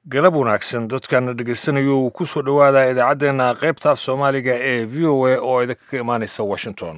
galab wanaagsan dadkana dhegaysanayo uu ku soo dhowaada idaacaddeena qaybta af soomaaliga ee v o a oo idinka imaanaysa washington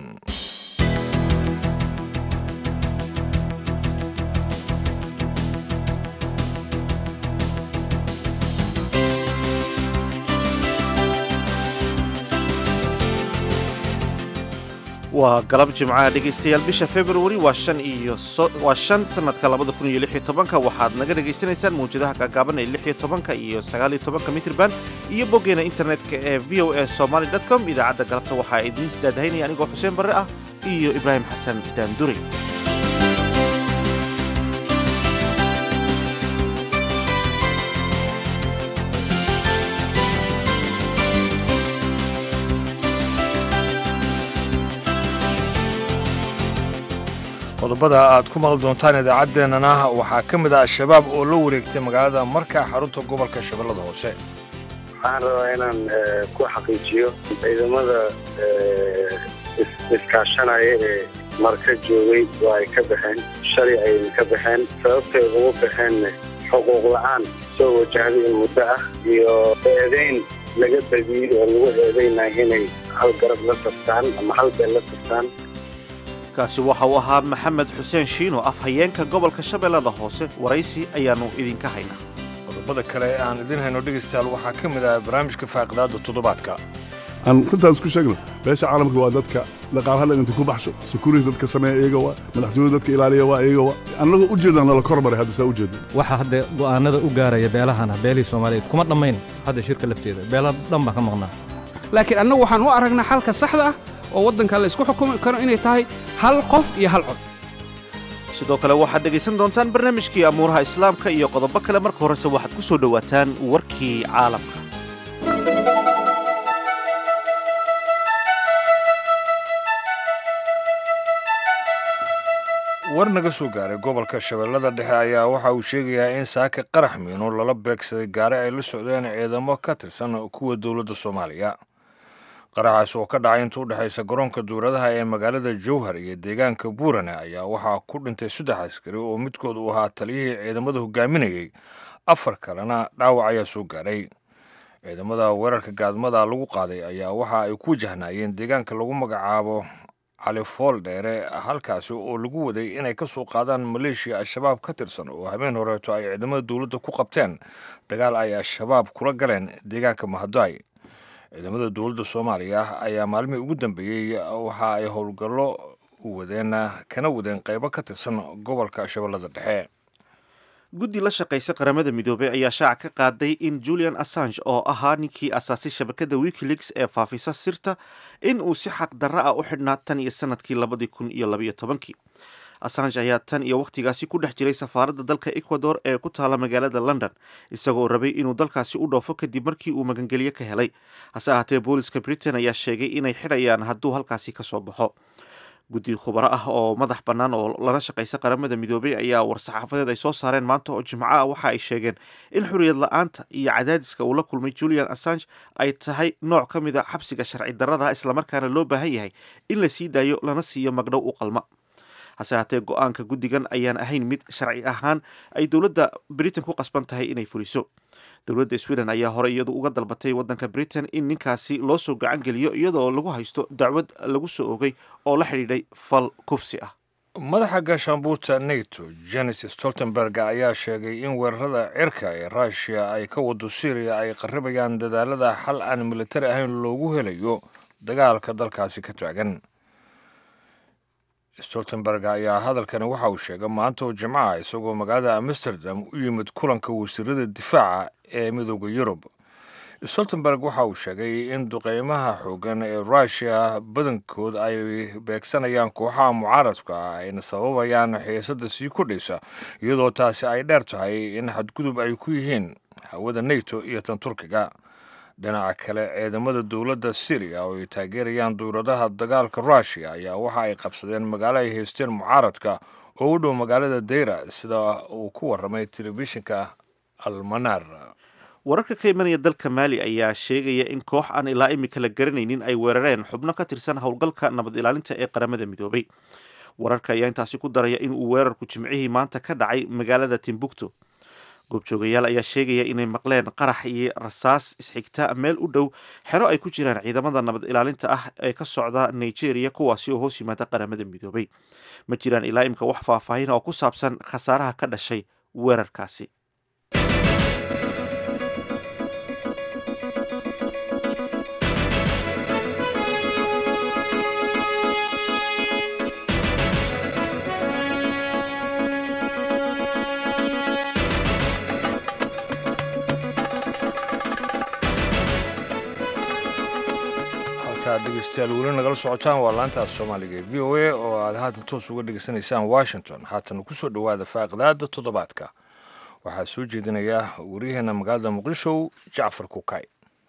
waa galab jimcaha dhegaystayaal bisha februari waa shan iyo waa shan sanadka labada kun iyo lix iyo tobanka waxaad naga dhegaysanaysaan mawjadaha gaagaaban ee lix iyo tobanka iyo sagaal iyo tobanka mitrban iyo boggeena internetka ee v o a somaly dot com idaacadda galabta waxaa idin daadahaynaya anigoo xuseen barre ah iyo ibraahim xasan daanduri qodobada aad ku maqli doontaan idaacaddeenana waxaa ka mid ah al-shabaab oo la wareegtay magaalada markaa xarunta gobolka shabeellada hoose waxaan rabaa inaan ku xaqiijiyo ciidamada iskaashanaya ee marka joogay oo ay ka baxeen shalay ayay ka baxeen sababtay ugu baxeenna xuquuq la-aan soo wajahday in muddo ah iyo eedayn laga badiyey oo lagu eedaynaya inay hal garab la taftaan ama hal beel la taftaan kaasi waxa uu ahaa maxamed xuseen shiino afhayeenka gobolka shabeellada hoose waraysi ayaannu idinka haynaa qodobada kale ee aan idin hayno dhegaystayaal waxaa ka mid ah barnaamijka faaqidaada toddobaadka aan runtaan isku sheegno beesha caalamka waa dadka dhaqaalaha inta ku baxsho security dadka sameeya iyaga waa madaxtooyada dadka ilaaliya waa iyaga waa annagoo u jeedna nala kormaray hadda saa u jeedna waxa hadda go'aanada u gaaraya beelahana beelihii soomaaliyeed kuma dhammayn hadda shirka lafteeda beela dhan baan ka maqnaa laakiin annagu waxaan u aragnaa xalka saxda ah oo waddanka la isku xukumi karo inay tahay hal qof iyo hal cod sidoo kale waxaad dhegaysan doontaan barnaamijkii amuuraha islaamka iyo qodobo kale marka horese waxaad ku soo dhowaataan warkii caalamka war naga soo gaaray gobolka shabeellada dhexe ayaa waxa uu sheegayaa in saaka qarax miino lala beegsaday gaari ay la socdeen ciidamo ka tirsan kuwa dowladda soomaaliya qaraxaas oo ka dhacay inta u dhexaysa garoonka duuradaha ee magaalada jowhar iyo deegaanka buurane ayaa waxaa ku dhintay saddex askari oo midkood uu ahaa taliyihii ciidamada hogaaminayey afar kalena dhaawac ayaa soo gaaray ciidamada weerarka gaadmada lagu qaaday ayaa waxa ay ku wajahnaayeen deegaanka lagu magacaabo califool dheere halkaasi oo lagu waday inay ka soo qaadaan maleeshiya al-shabaab ka tirsan oo habeen horeeto ay ciidamada dowladda ku qabteen dagaal ay al-shabaab kula galeen deegaanka mahadaay ciidamada dowladda soomaaliya ayaa maalmihii ugu dambeeyey waxa ay howlgallo wadeen kana wadeen qaybo ka tirsan gobolka shabeellada dhexe guddi la shaqaysa qaramada midoobey ayaa shaaca ka qaaday in julian assange oo ahaa ninkii asaasay shabakada wikileaks ee faafisa sirta in uu si xaq darra ah u xidhnaa tan iyo sanadkii labadii kun iyo labaiyo tobankii assange ayaa tan iyo wakhtigaasi ku dhex jiray safaaradda dalka ecuador ee ku taala magaalada london isagoo rabay inuu dalkaasi u dhoofo kadib markii uu magangelyo ka helay hase ahaatee booliska britain ayaa sheegay inay xidhayaan hadduu halkaasi ka soo baxo guddi khubaro ah oo madax bannaan oo lala shaqaysa qaramada midoobey ayaa war-saxaafadeed ay soo saareen maanta oo jimco ah waxa ay sheegeen in xorriyad la-aanta iyo cadaadiska uu la kulmay julian assange ay tahay nooc ka mid a xabsiga sharci darrada islamarkaana loo baahan yahay in la sii daayo lana siiyo magdhow u qalma hase haatee go-aanka guddigan ayaan ahayn mid sharci ahaan ay dowladda britain ku qasban tahay inay fuliso dowladda sweden ayaa hore iyadu uga dalbatay waddanka britain in ninkaasi loo soo gacan geliyo iyadoo lagu haysto dacwad lagu soo ogay oo la xidhiidhay fal kufsi ah madaxa gaashaanbuurta nato jenis stoltenberg ayaa sheegay in weerarada cirka ee ruushiya ay ka wado syriya ay qaribayaan dadaalada xal aan militari ahayn loogu helayo dagaalka dalkaasi ka taagan stoltenberg ayaa hadalkani waxa uu sheegay maanta oo jimcaha isagoo magaalada amsterdam u yimid kulanka wasiirada difaaca ee midooda yurub stoltenberg waxa uu sheegay in duqeymaha xoogan ee ruushiya badankood ay beegsanayaan kooxaha mucaaradka ah ayna sababayaan xiisada sii kordhaysa iyadoo taasi ay dheer tahay in xadgudub ay ku yihiin hawada nato iyo tan turkiga dhinaca kale ciidamada dowladda syriya oo ay taageerayaan duuradaha dagaalka ruushiya ayaa waxa ay qabsadeen magaalo ay haysteen mucaaradka oo u dhow magaalada deyra sida uu ku waramay telefishinka almanar wararka ka imanaya dalka maali ayaa sheegaya in koox aan ilaa imika la garanaynin ay weerareen xubno ka tirsan howlgalka nabad ilaalinta ee qaramada midoobay wararka ayaa intaasi ku daraya in uu weerarku jimcihii maanta ka dhacay magaalada timbuktu goobjoogayaal ayaa sheegaya inay maqleen qarax iyo rasaas isxigta meel u dhow xero ay ku jiraan ciidamada nabad ilaalinta ah ee ka socda nigeria kuwaasi oo hoos yimaada qaramada midoobay ma jiraan ilaa imka wax faahfaahin oo ku saabsan khasaaraha ka dhashay weerarkaasi dhegeystayaal weli nagala socotaan waa laanta af soomaaliga ee v o a oo aad haatan toos uga dhegeysanaysaan washington haatan kusoo dhowaada faaqidaada toddobaadka waxaa soo jeedinaya waryaheena magaalada muqdisho jacfar kukay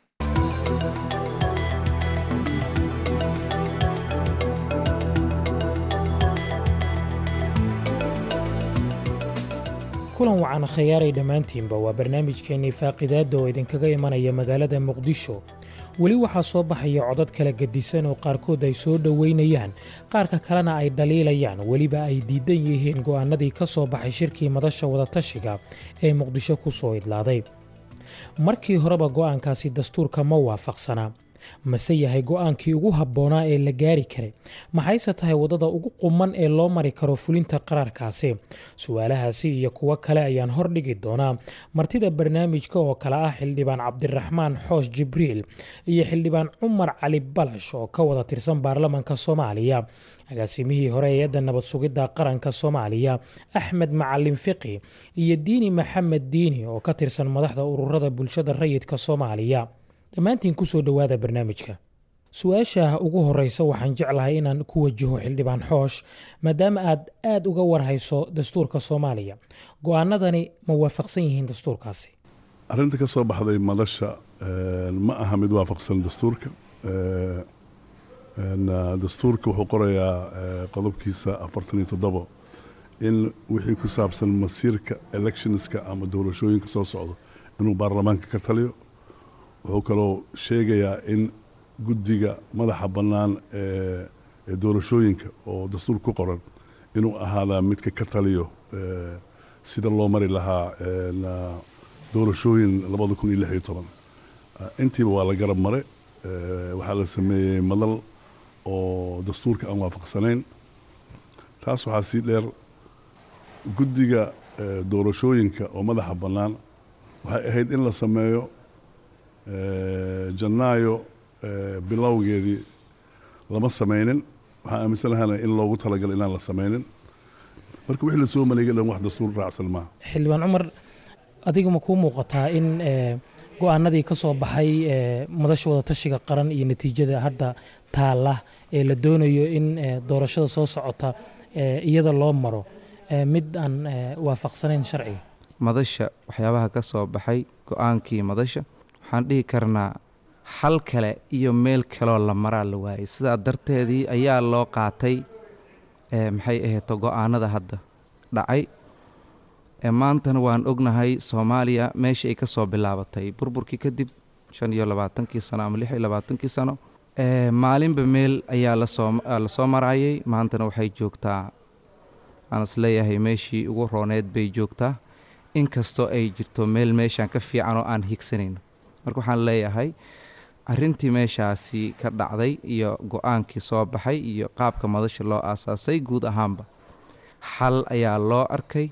kulan wacan khayaaray dhammaantiinba waa barnaamijkeennii faaqidaadda oo idinkaga imanaya magaalada muqdisho weli waxaa soo baxaya codad kala gedisan oo qaarkood ay soo dhoweynayaan qaarka kalena ay dhaliilayaan weliba ay diidan yihiin go'aannadii ka soo baxay shirkii madasha wadatashiga ee muqdisho ku soo idlaaday markii horeba go'aankaasi dastuurka ma waafaqsanaa mase yahay go'aankii ugu habboonaa ee la gaari karay maxayse tahay waddada ugu quman ee loo mari karo fulinta qaraarkaasi su-aalahaasi iyo kuwo kale ayaan hordhigi doonaa martida barnaamijka oo kale ah xildhibaan cabdiraxmaan xoosh jibriil iyo xildhibaan cumar cali balash oo ka wada tirsan baarlamanka soomaaliya agaasimihii hore hay-adda nabad sugidda qaranka soomaaliya axmed macalin fiqi iyo diini maxamed diini oo ka tirsan madaxda ururada bulshada rayidka soomaaliya dhammaantiin ku soo dhowaada barnaamijka su-aasha ugu horeysa waxaan jeclahay inaan ku wajaho xildhibaan xoosh maadaama aad aad uga warhayso dastuurka soomaaliya go-aanadani ma waafaqsan yihiin dastuurkaasi arrinta ka soo baxday madasha ma aha mid waafaqsan dastuurka dastuurka wuxuu qorayaa qodobkiisa afartan iyo toddobo in wixii ku saabsan masiirka electionska ama doorashooyinka soo socdo inuu baarlamaanka ka taliyo wuxuu kaloo sheegayaa in guddiga madaxa bannaan ee doorashooyinka oo dastuur ku qoran inuu ahaadaa midka ka taliyo sida loo mari lahaa doorashooyin labada kun iyo lix iyo toban intiiba waa la garab mare waxaa la sameeyey madal oo dastuurka aan waafaqsanayn taas waxaa sii dheer guddiga doorashooyinka oo madaxa bannaan waxay ahayd in la sameeyo janaayo bilowgeedii lama samaynin waxaan aaminsanahaana in loogu talagalo inaan la samaynin marka wixii lasoo maleegay dhan wax dastuur raacsan maaha xildhibaan cumar adiga ma kuu muuqataa in go-aanadii ka soo baxay madasha wadatashiga qaran iyo natiijada hadda taalla ee la doonayo in doorashada soo socota iyada loo maro mid aan waafaqsanayn sharciga madasha waxyaabaha ka soo baxay go-aankii madasha waxaan dhihi karnaa hal kale iyo meel kaloo la maraa la waayay sidaa darteedii ayaa loo qaatay maxay ahayto go-aanada hadda dhacay maantana waan ognahay soomaaliya meesha ay ka soo bilaabatay burburkii kadib shan iyo labaatankii sano ama lix iyo labaatankii sano maalinba meel ayaa lasoo lasoo marayay maantana waxay joogtaa aan isleeyahay meeshii ugu rooneed bay joogtaa inkastoo ay jirto meel meeshaan ka fiican oo aan higsanayno marka waxaan leeyahay arrintii meeshaasi ka dhacday iyo go-aankii soo baxay iyo qaabka madasha loo aasaasay guud ahaanba xal ayaa loo arkay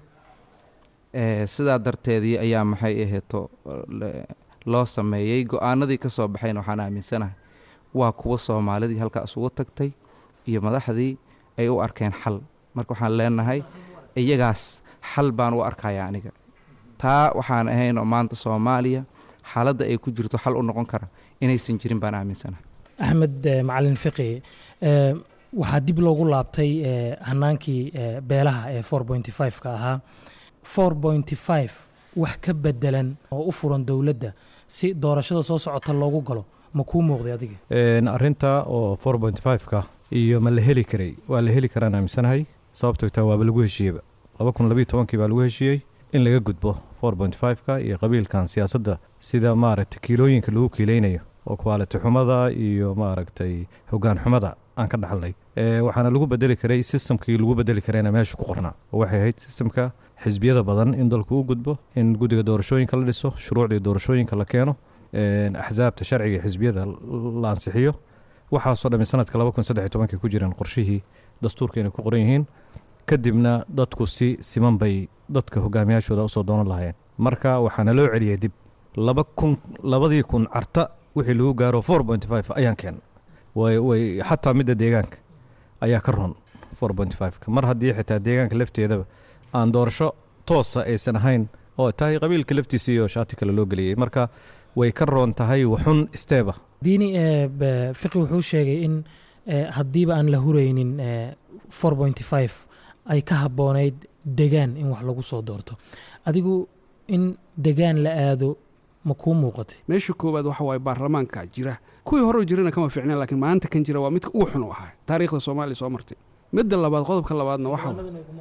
sidaa darteedii ayaa maxay aheeto loo sameeyey go-aanadii ka soo baxayna waxaan aaminsanahay waa kuwa soomaalidii halkaa isugu tagtay iyo madaxdii ay u arkeen xal marka waxaan leenahay iyagaas xal baan u arkaya aniga taa waxaan ahayn oo maanta soomaaliya xaaladda ay ku jirto xal u noqon kara inaysan jirin baan aaminsanahay axmed macalin fiqi waxaa dib loogu laabtay hanaankii beelaha ee four pointy five ka ahaa four pointy five wax ka bedelan oo u furan dowladda si doorashada soo socota loogu galo ma kuu muuqday adiga arrinta oo four pointy five ka iyo ma la heli karay waa la heli karaan aaminsanahay sababtoo taa waaba lagu heshiiyeyba laba kun labiyo tobankii baa lagu heshiiyey in laga gudbo four point five ka iyo qabiilkan siyaasadda sida maaragtay kiilooyinka lagu kiileynayo oo kwaaliti xumada iyo maaragtay hoggaan xumada aan ka dhaxalnay waxaana lagu bedeli karay sistamkii lagu bedeli karayna meesha ku qornaa oo waxay ahayd sistamka xisbiyada badan in dalku u gudbo in guddiga doorashooyinka la dhiso shuruucdii doorashooyinka la keeno axsaabta sharciga iyo xisbiyada la ansixiyo waxaasoo dhammi sanadka laba kun saddex iyo tobankii ku jiraan qorshihii dastuurka inay ku qoran yihiin kadibna dadku si siman bay dadka hogaamiyaashooda usoo doonan lahaayeen marka waxaana loo celiyay dib laba kun labadii kun carta wixii lagu gaaro four point five ayaan keen way way xataa midda deegaanka ayaa ka ron four point five-ka mar haddii xitaa deegaanka lafteedaba aan doorasho toosa aysan ahayn oo tahay qabiilka laftiisa iyo shaati kale loo geliyey marka way ka roon tahay waxun steeba diini fiqi wuxuu sheegay in haddiiba aan la huraynin four point five ay ka habboonayd degaan in wax lagu soo doorto adigu in degaan la aado ma kuu muuqatay meesha koowaad waxa waaye baarlamaanka jira kuwii horeo jirana kama fiicneen laakiin maanta kan jira waa midka ugu xun u ahaa taariikhda soomaaliya soo martay midda labaad qodobka labaadna waxa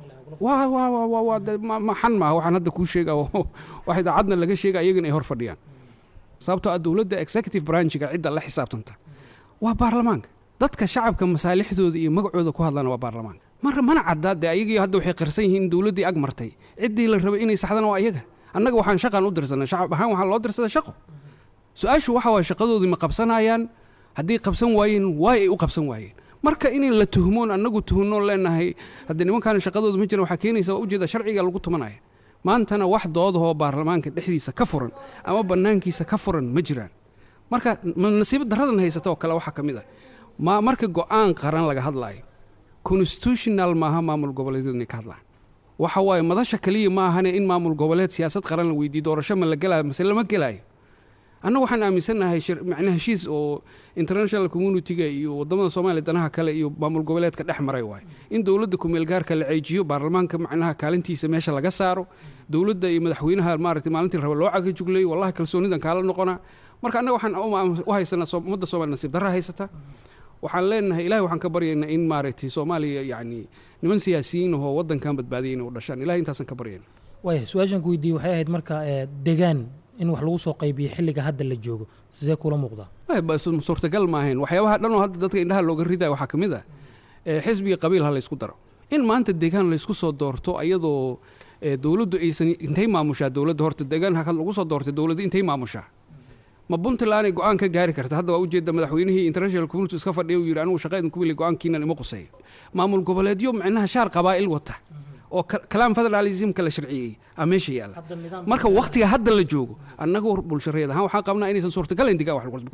maxan maaha waxaan hadda kuu sheega wax idaacadna laga sheega iyagana ay hor fadhiyaan sababtoo ah dowladda executive branchiga cidda la xisaabtanta waa baarlamaanka dadka shacabka masaalixdooda iyo magacooda ku hadlana waa baarlamaanka marka mana caddaa dee ayagii hadda waxay qarsan yihiin in dowladdii ag martay ciddii la rabay inay saxdana waa iyaga annaga waxaan shaqaan u dirsanay shacab ahaan waxaa loo dirsaday shaqo su-aashu waxa waye shaqadoodii ma qabsanayaan haddii qabsan waayeen waay ay u qabsan waayeen marka in la tuhmoon annagu tuhnoon leenahay haddii nimankaan shaqadooda ma jiran waxaa keenaysa waa ujeeda sharciga lagu tumanaya maantana wax doodahoo baarlamaanka dhexdiisa ka furan ama bannaankiisa ka furan ma jiraan marka nasiib daradan haysata oo kale waxaa ka mid ah ma marka go-aan qaran laga hadlaayo constitutional maaha maamul goboleedyadu inay ka hadlaan waxa waaye madasha keliya ma ahane in maamul goboleed siyaasad qaran la weydiiyo doorasho ma la gelaayo mase lama gelaayo annaga waxaan aaminsannahay macna heshiis oo international communitiga iyo wadamada soomaaliya danaha kale iyo maamul goboleedka dhex maray waaye in dowladda kumeelgaarka la ceejiyo baarlamaanka macnaha kaalintiisa meesha laga saaro dowladda iyo madaxweynaha maaragtay maalintii raba loo cagajugleeyo wallahi kalsoonidan kaala noqonaa marka annaga waxaan u haysanaa ummadda soomaliya nasiib darra haysata waxaan leenahay ilahay waxaan ka baryaynaa in maaragtay soomaaliya yacni niman siyaasiyiin ahoo waddankan badbaadiyay inay u dhashaan ilahay intaasaan ka baryayna waaya su-aashan ku weydiiyey waxay ahayd marka degaan in wax lagu soo qaybiyo xilliga hadda la joogo sidee kula muuqdaa suurtagal ma ahayn waxyaabaha dhan oo hadda dadka indhaha looga ridaya waxaa ka mid ah xisbiga qabiil ha laysku daro in maanta deegaan laysku soo doorto ayadoo dowladdu aysan intay maamushaa dowladda horta deegaan lagu soo doortay dowladda intay maamushaa ma puntland ay go-aan ka gaari karta hadda waa ujeeda madaxweynihii international community iska fadhiya uu yidhi anigu shaqaydin ku wili go-aankiinan ima quseeyo maamul goboleedyo macnaha shaar qabaa'il wata oo kalaam federalismka la sharciyey aa meesha yaalla marka waktiga hadda la joogo annagu bulshareed ahaan waxaan qabnaa inaysan suurtagalayn digaan wax lagu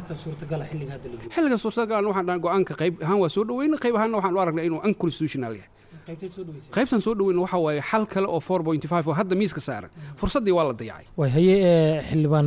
xilliga suurtagalan waxaan dhahan go-aanka qayb ahaan waa soo dhaweyna qayb ahaanna waxaan u aragnaa inuu unconstitutional yahay qaybtan soo dhaweyna waxa waaye xal kale oo four point five oo hadda miiska saaran fursaddii waa la dayacay way haye xildhibaan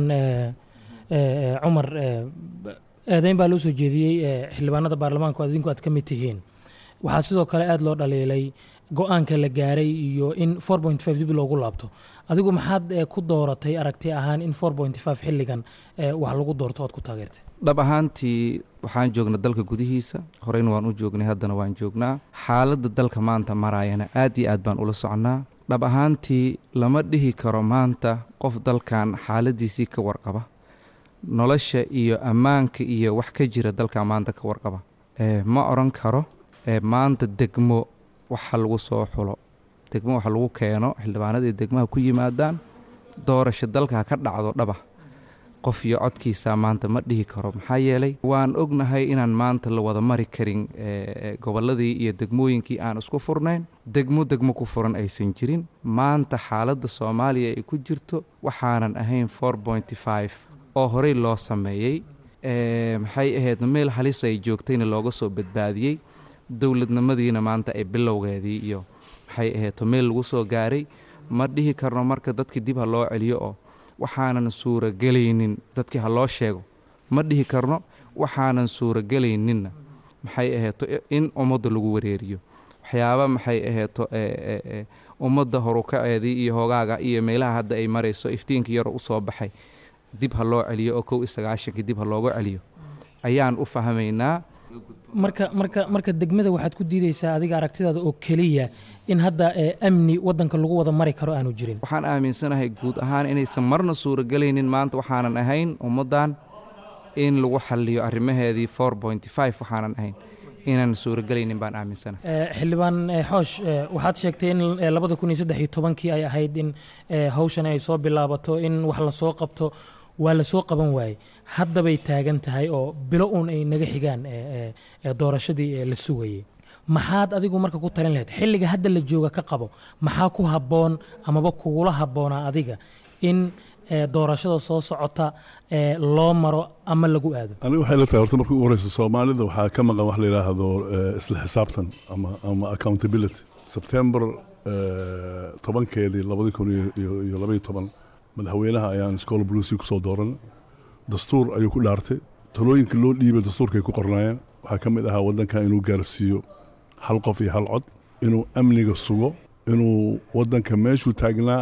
cumar eedeyn baa loo soo jeediyey xildhibaanada baarlamaanku aad idinku aad ka mid tihiin waxaa sidoo kale aada loo dhaliilay go-aanka la gaaray iyo in four point five dib loogu laabto adigu maxaad ku dooratay aragti ahaan in four point five xilligan wax lagu doorto oad ku taageertay dhab ahaantii waxaan joognaa dalka gudihiisa horeyna waan u joognay haddana waan joognaa xaaladda dalka maanta maraayana aad iyo aad baan ula socnaa dhab ahaantii lama dhihi karo maanta qof dalkan xaaladiisii ka warqaba nolosha iyo ammaanka iyo wax ka jira dalka maanta ka warqaba ma odhan karo maanta degmo waxa lagu soo xulo degmo waxa lagu keeno xildhibaanadii degmaha ku yimaadaan doorasho dalka ha ka dhacdo dhaba qof iyo codkiisa maanta ma dhihi karo maxaa yeelay waan ognahay inaan maanta la wada mari karin gobolladii iyo degmooyinkii aan isku furnayn degmo degmo ku furan aysan jirin maanta xaaladda soomaaliya ay ku jirto waxaanan ahayn four pointy five oo horey loo sameeyey maxay ahayd meel halis ay joogtayna looga soo badbaadiyey dowladnimadiina maanta ay bilowgeedii iyo maxay ahayd meel lagu soo gaaray ma dhihi karno marka dadkii dib ha loo celiyo oo waxaanan suuragelaynin dadkii ha loo sheego ma dhihi karno waxaanan suuragelayninna maxay ahayto in ummadda lagu wareeriyo waxyaaba maxay ahayto ummadda horukaceedii iyo hogaaga iyo meelaha hadda ay marayso iftiinka yaro u soo baxay dib ha loo celiyo oo kow iyo sagaashankii dib ha looga celiyo ayaan u fahmaynaa marka marka marka degmada waxaad ku diidaysaa adiga aragtidaada oo keliya in hadda amni wadanka lagu wada mari karo aanu jirin waxaan aaminsanahay guud ahaan inaysan marna suuragelaynin maanta waxaanan ahayn ummaddan in lagu xaliyo arrimaheedii four pointy five waxaanan ahayn inaan suuragelaynin baan aaminsana Eh, xildhibaan eh, xoosh eh, waxaad sheegtay in eh, labada kun iyo saddex iyo tobankii ay ahayd in eh, hawshan ay soo bilaabato in wax lasoo qabto waa lasoo qaban waayey haddabay taagan tahay oo bilo uun ay naga xigaan eh, eh, eh, doorashadii eh, la sugayey maxaad adigu marka ku talin lahayd xilliga hadda la jooga ka qabo maxaa ku habboon amaba kugula habboonaa adiga in eh, doorashada soo socota eh, loo maro ama lagu aado aniga waxay la tahay horta marka ugu horeysa soomaalida waxaa ka maqan wax la yidhaahdo eh, isla xisaabtan ama ama accountability sebtembar eh, tobankeedii labadi kun iyo- iyo iyo labaiyo toban madaxweynaha ayaan school blucy kusoo dooran dastuur ayuu ku dhaartay talooyinka loo dhiibay dastuurkay ku qornaayeen waxaa ka mid ahaa waddanka inuu gaarsiiyo hal qof iyo hal cod inuu amniga sugo inuu waddanka meeshuu taagnaa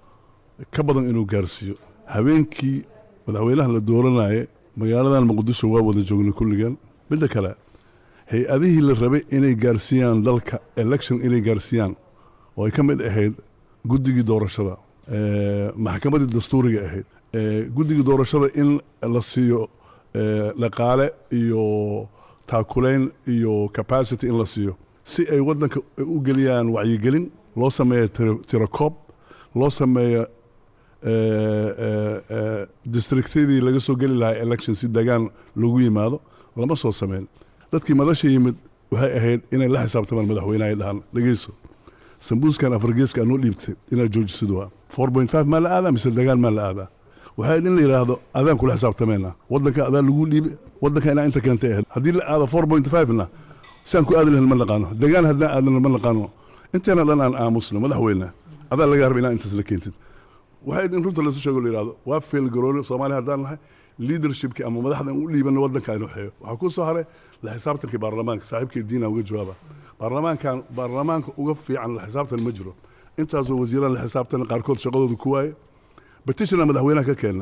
ka badan inuu gaarsiiyo habeenkii madaxweynaha la dooranayay magaaladan muqdisho waa wada joognay kulligeen midda kale hay-adihii la rabay inay gaarsiiyaan dalka election inay gaarsiiyaan oo ay ka mid ahayd guddigii doorashada eh, maxkamaddii dastuuriga ahayd eh, guddigii doorashada in la siiyo eh, dhaqaale iyo taakulayn iyo capacity in la siiyo si ay waddanka u geliyaan wacyigelin loo sameeyo tiro- tirakoob loo sameeyo eh, eh, eh, districtyadii laga soo geli lahaa election si degaan lagu yimaado lama soo sameyn dadkii madasha yimid waxay ahayd inay la xisaabtamaan madaxweynaha ay dhahaan dhegeyso sambuuskan afargeeska anoo dhiibtay inaad joojisid waa four point five maa la aadaa mise degaan maa la aadaa waxay ahayd in la yidhaahdo adaan kula xisaabtamayna waddanka adaa lagu dhiibi waddanka inaa inta keentay ahayd haddii la aado four point five na siaan ku aadi lahayn ma naqaano degaan haddaan aadana ma naqaano inteena dhan aan aamusno madaxweyne adaa laga harba inaa intaas la keentid waxay in runta lasu sheego la yidhahdo waa feelgarooni soomaaliya haddaan nahay leadershipki ama madaxda u dhiibana waddanka aynu xeeyo waxaa ku soo haray la xisaabtankii baarlamaanka saaxiibkii diina uga jawaaba baarlamaankan baarlamaanka uga fiican la xisaabtan ma jiro intaasoo wasiiraan la xisaabtan qaarkood shaqadooda ku waaye petitiona madaxweynaha ka keena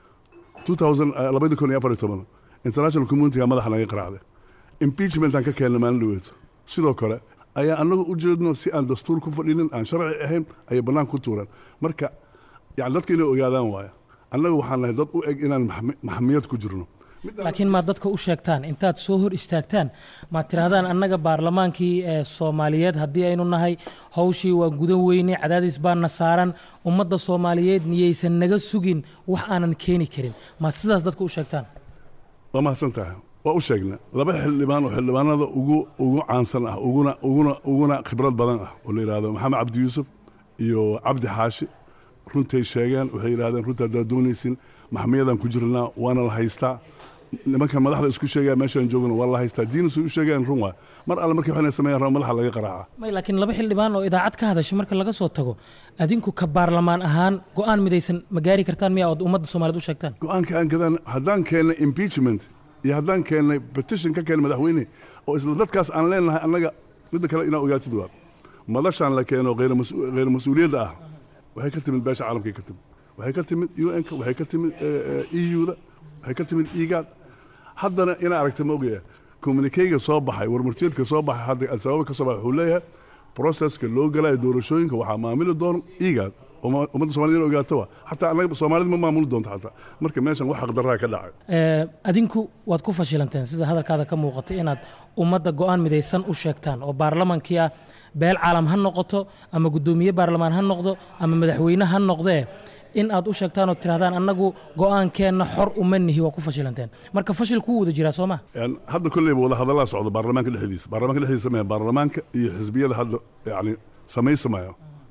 2014 international communityga madaxa naga qaraacday impeachmentaan ka keena maalin dhaweeto sidoo kale ayaa annagu u jeedno si aan dastuur ku fadhinin aan sharci ahayn ayay bannaan ku tuureen marka yani dadka inay ogaadaan waaya annagu waxaan nahay dad u eg inaan maxmi- maxmiyad ku jirno laakiin maad dadka u sheegtaan intaad soo hor istaagtaan maad tirahdaan annaga baarlamaankii ee soomaaliyeed haddii aynu nahay hawshii waa gudan weyne cadaadis baana saaran ummadda soomaaliyeed niyaysan naga sugin wax aanan keeni karin maad sidaas dadka u sheegtaan waa mahadsan tahay waa u sheegna laba xildhibaan oo xildhibaanada ugu ugu caansan ah uguna uguna uguna khibrad badan ah oo la yidhaahdo maxamed cabdi yuusuf iyo cabdi xaashi runtay sheegeen waxay yidhahdeen runta haddaad doonaysin maxmiyadaan ku jirnaa waana la haystaa nimankan madaxda isku sheegaya meeshaan joogna waa la haystaa diinisu u sheegayaan run waa mar alle markay waxayna sameeyaan raba madaxa laga qaraaca may laakiin laba xildhibaan oo idaacad ka hadashay marka laga soo tago adinku ka baarlamaan ahaan go'aan midaysan ma gaari kartaan miya ood ummadda soomaaliyeed u sheegtaan go-aanka aan gadaan haddaan keennay impeachment iyo haddaan keennay petition ka keennay madaxweyne oo isla dadkaas aan leenahay annaga midda kale inaa ogaatid waa madashaan la keeno kheyr mas- kheyr mas-uuliyadda ah waxay ka timid beesha caalamkay ka timid waxay ka timid un-ka waxay ka timid eu-da waxay ka timid igaad haddana inaa aragta ma ogaya communikeyga soo baxay warmartiyeedka soo baxay hadda al-shabaab ka soo baxay wuxuu leeyahay proceska loo galayo doorashooyinka waxaa maamuli doona igaad uma- ummadda soomaaliyed in ogaato wa xataa annaga soomaalida ma maamuli doonto xataa marka meeshan wax xaqdarraa ka dhacay Eh, adinku waad ku fashilanteen sida hadalkaada ka muuqatay inaad ummadda go'aan midaysan u sheegtaan oo baarlamaankii ah beel caalam ha noqoto ama guddoomiye baarlamaan ha noqdo ama madaxweyne ha noqdee in aad u sheegtaan oo tirahdaan annagu go'aankeenna xor uma nihi waa ku fashilanteen marka fashil kuu wada jiraa soo ma yani hadda kolleyba wada hadallaa socdo baarlamaanka dhexdiisa baarlamaanka dhexdiisa sameeya baarlamaanka iyo xisbiyada hadda yani samaysamayo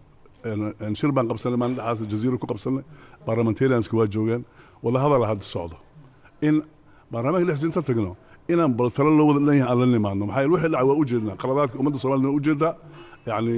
En- en shir baan qabsanay maalin dhexaas jaziiro ku qabsanay parliamentarianska waa joogaan wada hadala hadda socdo in baarlamaanka dhexdiisa inta tagno inaan bal talo loo wada dhan yahay aan la nimaadno maxaa yeele wixii dhacay waa ujeednaa qaladaadka ummadda soomaalida waa ujeedaa yani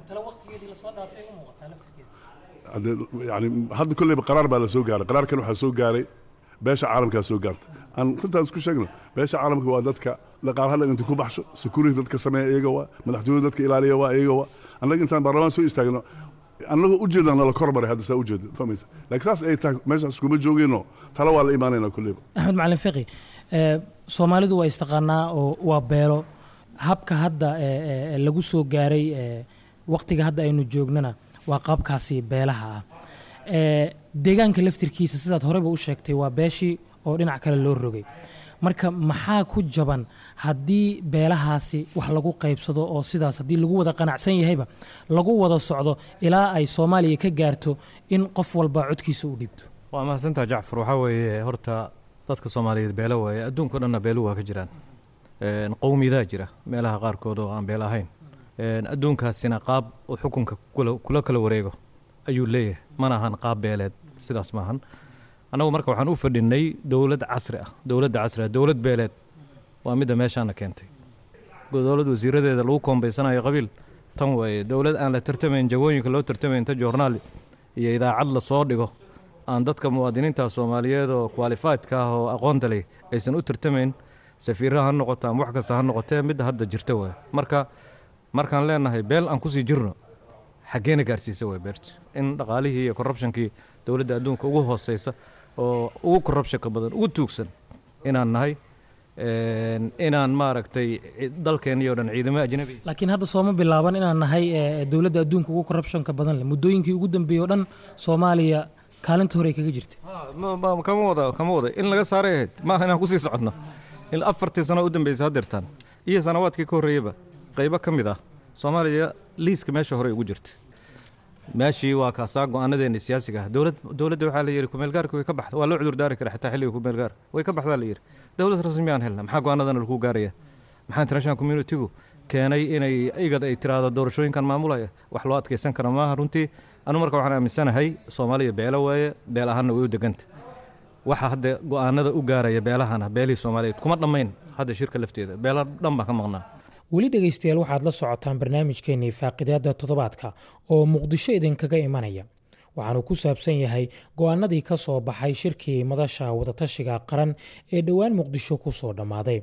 hadde- yani hadda kolleyba qaraar baa la soo gaaray qaraarkan waxaa soo gaaray beesha caalamkaa soo gaartay aan runtaan isku sheegno beesha caalamka waa dadka dhaqaalaha dhan inta ku baxsho security dadka sameeya iyaga waa madaxtooyada dadka ilaaliya waa iyaga waa annaga intaan baarlamaan soo istaagno annagoo ujeedaan nala kor maray hadda saa ujeeda fahmaysa laakiin saas ay tahay meeshaas kuma joogeenno tala waa la imaanaynaa kolleyba axmed macalin fiqi eh, soomaalidu waa istaqaanaa oo waa beelo habka hadda eh, eh, lagu soo gaaray eh, waqtiga hadda aynu joognana waa qaabkaasi beelaha ah Eh, deegaanka laftirkiisa sidaad horeyba u sheegtay waa beeshii oo dhinac kale loo rogay marka maxaa ku jaban haddii beelahaasi wax lagu qaybsado oo sidaas haddii lagu wada qanacsan yahayba lagu wada socdo ilaa ay soomaaliya ka gaarto in qof walba codkiisa u dhiibto waa mahadsantaha jacfar waxaa weeye horta dadka soomaaliyeed beelo waaye adduunka o dhanna beelu waa ka jiraan qowmiyadaa jira meelaha qaarkood oo aan beelo ahayn adduunkaasina qaab uu xukunka kula kala wareego ayuu leeyahay mana ahan qaab beeleed sidaas maahan annagu marka waxaan u fadhinay dowlad casri ah dowladda casri ah dowlad beeleed waa midda meeshaana keentay dowlad wasiiradeeda lagu koombaysanayo qabiil tan waaye dowlad aan la tartamayn jagooyinka loo tartamayn inta joornaal iyo idaacad la soo dhigo aan dadka muwaadiniinta soomaaliyeed oo qualifiedka ah oo aqoonta leh aysan u tartamayn safiiraha ha noqoto ama wax kasta ha noqotee midda hadda jirta waay marka markaan leenahay beel aan kusii jirno xaggeena gaarsiisa waay beerta in dhaqaalihii iyo corruptionkii dowladda adduunka ugu hooseysa oo ugu corruptionka badan ugu tuugsan inaan nahay inaan maaragtay dalkeenii o dhan ciidamo ajnabi laakiin hadda sooma bilaaban inaan nahay dowladda adduunka ugu corruptionka badan leh muddooyinkii ugu dambeeyey o dhan soomaaliya kaalinta hore kaga jirtay kama wada kama wada in laga saaray ahayd maaha inaan kusii socodno in afartii sano u dambeysay haddeertaan iyo sanawaadkii ka horreeyaba qaybo ka mid ah soomaaliya liiska meesha hore ugu jirta meeshii waa kaasaa go-aanadeena siyaasiga ah dowlad dowladda waxaa la yidhi kumeelgaarka way ka baxda waa loo cudur daari kara xitaa xilliga kumeelgaar way ka baxdaa la yidhi dowlad rasmi aan helna maxaa go-aanadana lagu gaaraya maxaa international communitygu keenay inay igad ay tiraahdo doorashooyinkan maamulaya wax loo adkeysan kara maaha runtii anu marka waxaan aaminsanahay soomaaliya beelo waaye beel ahaanna way u deganta waxa hadda go-aanada u gaaraya beelahana beelihii soomaaliyeed kuma dhammayn hadda shirka lafteeda beela dhan baan ka maqnaa weli dhegaystayaal waxaad la socotaan barnaamijkeennii faaqidaadda toddobaadka oo muqdisho idinkaga imanaya waxaanu ku saabsan yahay go-aanadii ka soo baxay shirkii madasha wadatashiga qaran ee dhowaan muqdisho ku soo dhammaaday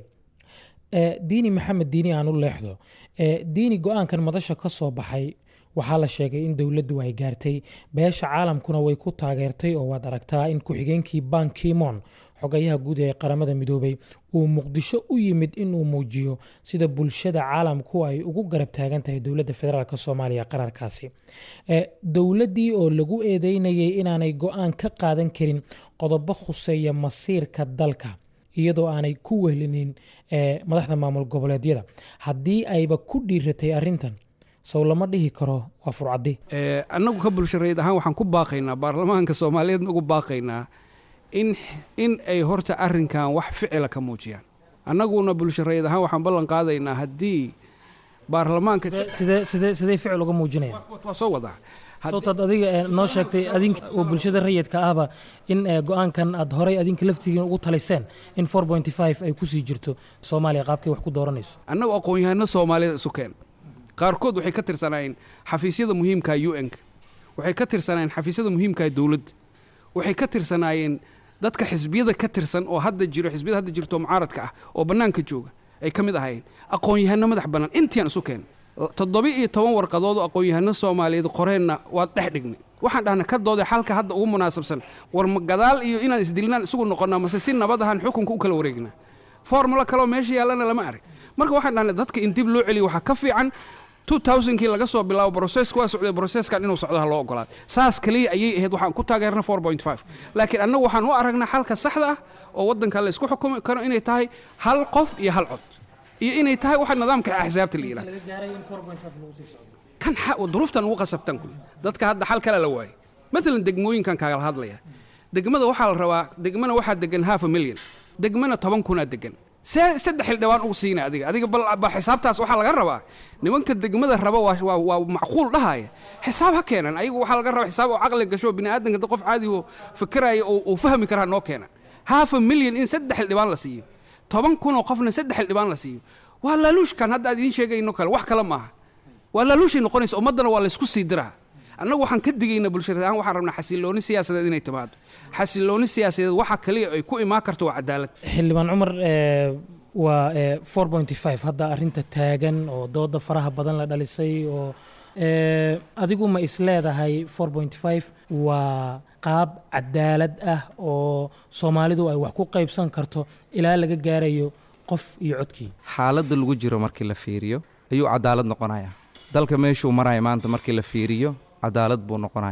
diini maxamed diini aan u leexdo diini go-aankan madasha ka soo baxay waxaa la sheegay in dowladdu ay gaartay beesha caalamkuna way ku taageertay oo waad aragtaa in ku-xigeenkii ban kimon xogayaha guud ee qaramada midoobay uu muqdisho u yimid inuu muujiyo sida bulshada caalamku ay ugu garab taagan tahay dowladda federaalk soomaaliya qararkaasi dowladdii oo lagu eedeynayay inaanay go-aan ka qaadan karin qodobo khuseeya masiirka dalka iyadoo aanay ku wehlinin madaxda maamul goboleedyada haddii ayba ku dhiiratay arintan sow lama dhihi karo waa furcadi annagu ka bulshareed ahaan waxaan ku baaqaynaa baarlamaanka soomaaliyeed ugu baaqaynaa in in ay horta arrinkan wax ficila ka muujiyaan annaguna bulshareed ahaan waxaan ballan qaadaynaa haddii baarlamaanka sidee sidee sidee ficil uga muujinayaan waa soo wadaa sawtaad adiga noo sheegtay adink oo bulshada rayidka ahba in go-aankan aad horay adinka laftigiin ugu taliseen in ay kusii jirto soomaaliya qaabkay wax ku dooranayso annagu aqoon-yahano soomaaliyeed isu keen qaarkood waxay ka tirsanaayeen xafiisyada muhiimka u n-ka waxay ka tirsanaayeen xafiisyada muhiimka dowladda waxay ka tirsanaayeen dadka xisbiyada ka tirsan oo hadda jiro xisbiyada hadda jirto mucaaradka ah oo bannaanka jooga ay ka mid ahaayeen aqoon-yahano madax bannaan intiaan isu keen toddoba iyo toban warqadood oo aqoon-yahano soomaaliyeed qoreenna waad dhex dhignay waxaan dhahnay ka dooday xalka hadda ugu munaasabsan war ma gadaal iyo inaan isdilnaan isugu noqonnaa mase si nabad ahaan xukunka u kala wareegnaa formula kaleo meesha yaallana lama arag marka waxaan dhahnay dadka in dib loo celiyo waxaa ka fiican kii laga soo bilaabo broseska waa socday broseskan inuu socdo ha loo ogolaad saas kaliya ayay ahayd waxaan ku taageerna laakiin annagu waxaan u aragnaa xalka saxda ah oo waddanka la isku xukumi karo inay tahay hal qof iyo hal cod iyo inay tahay waxa nidaamka axsaabta la yidhahdo kan duruuftan ugu qasabtan kuy dadka hadda xal kale la waayay maalan degmooyinkan kaagala hadlaya degmada waxaa la rabaa degmana waxaa degan half a million degmana toban kunaa degan see saddex xildhibaan ugu siina adiga adiga ba xisaabtaas waxaa laga rabaa nimanka degmada raba waa macquul dhahaya xisaab ha keenan ayagu waxaa laga rabaa xisaab oo caqli gasho biniaadanka da qof caadi oo fikiraya uu fahmi karaa noo keena half a million in saddex xildhibaan la siiyo toban kunoo qofna saddex xildhibaan la siiyo waa laaluushkan hadda aad idiin sheegayno kale wax kale maaha waa laaluushay noqonaysa ummaddana waa laysku sii diraa annagu waxaan ka digaynaa bulshada ahaan waxaan rabnaa xasilooni siyaasadeed inay timaado xasilooni siyaasadeed waxa kaliya ay ku imaan karto waa cadaalad xildhibaan cumar waa hadda arinta taagan oo dooda faraha badan la dhalisay oo adigu ma is leedahay waa qaab cadaalad ah oo soomaalidu ay wax ku qaybsan karto ilaa laga gaarayo qof iyo codkii xaaladda lagu jiro markii la fiiriyo ayuu cadaalad noqonayaa dalka meeshuu maraya maanta markii la fiiriyo cadaalad buu noqonayaa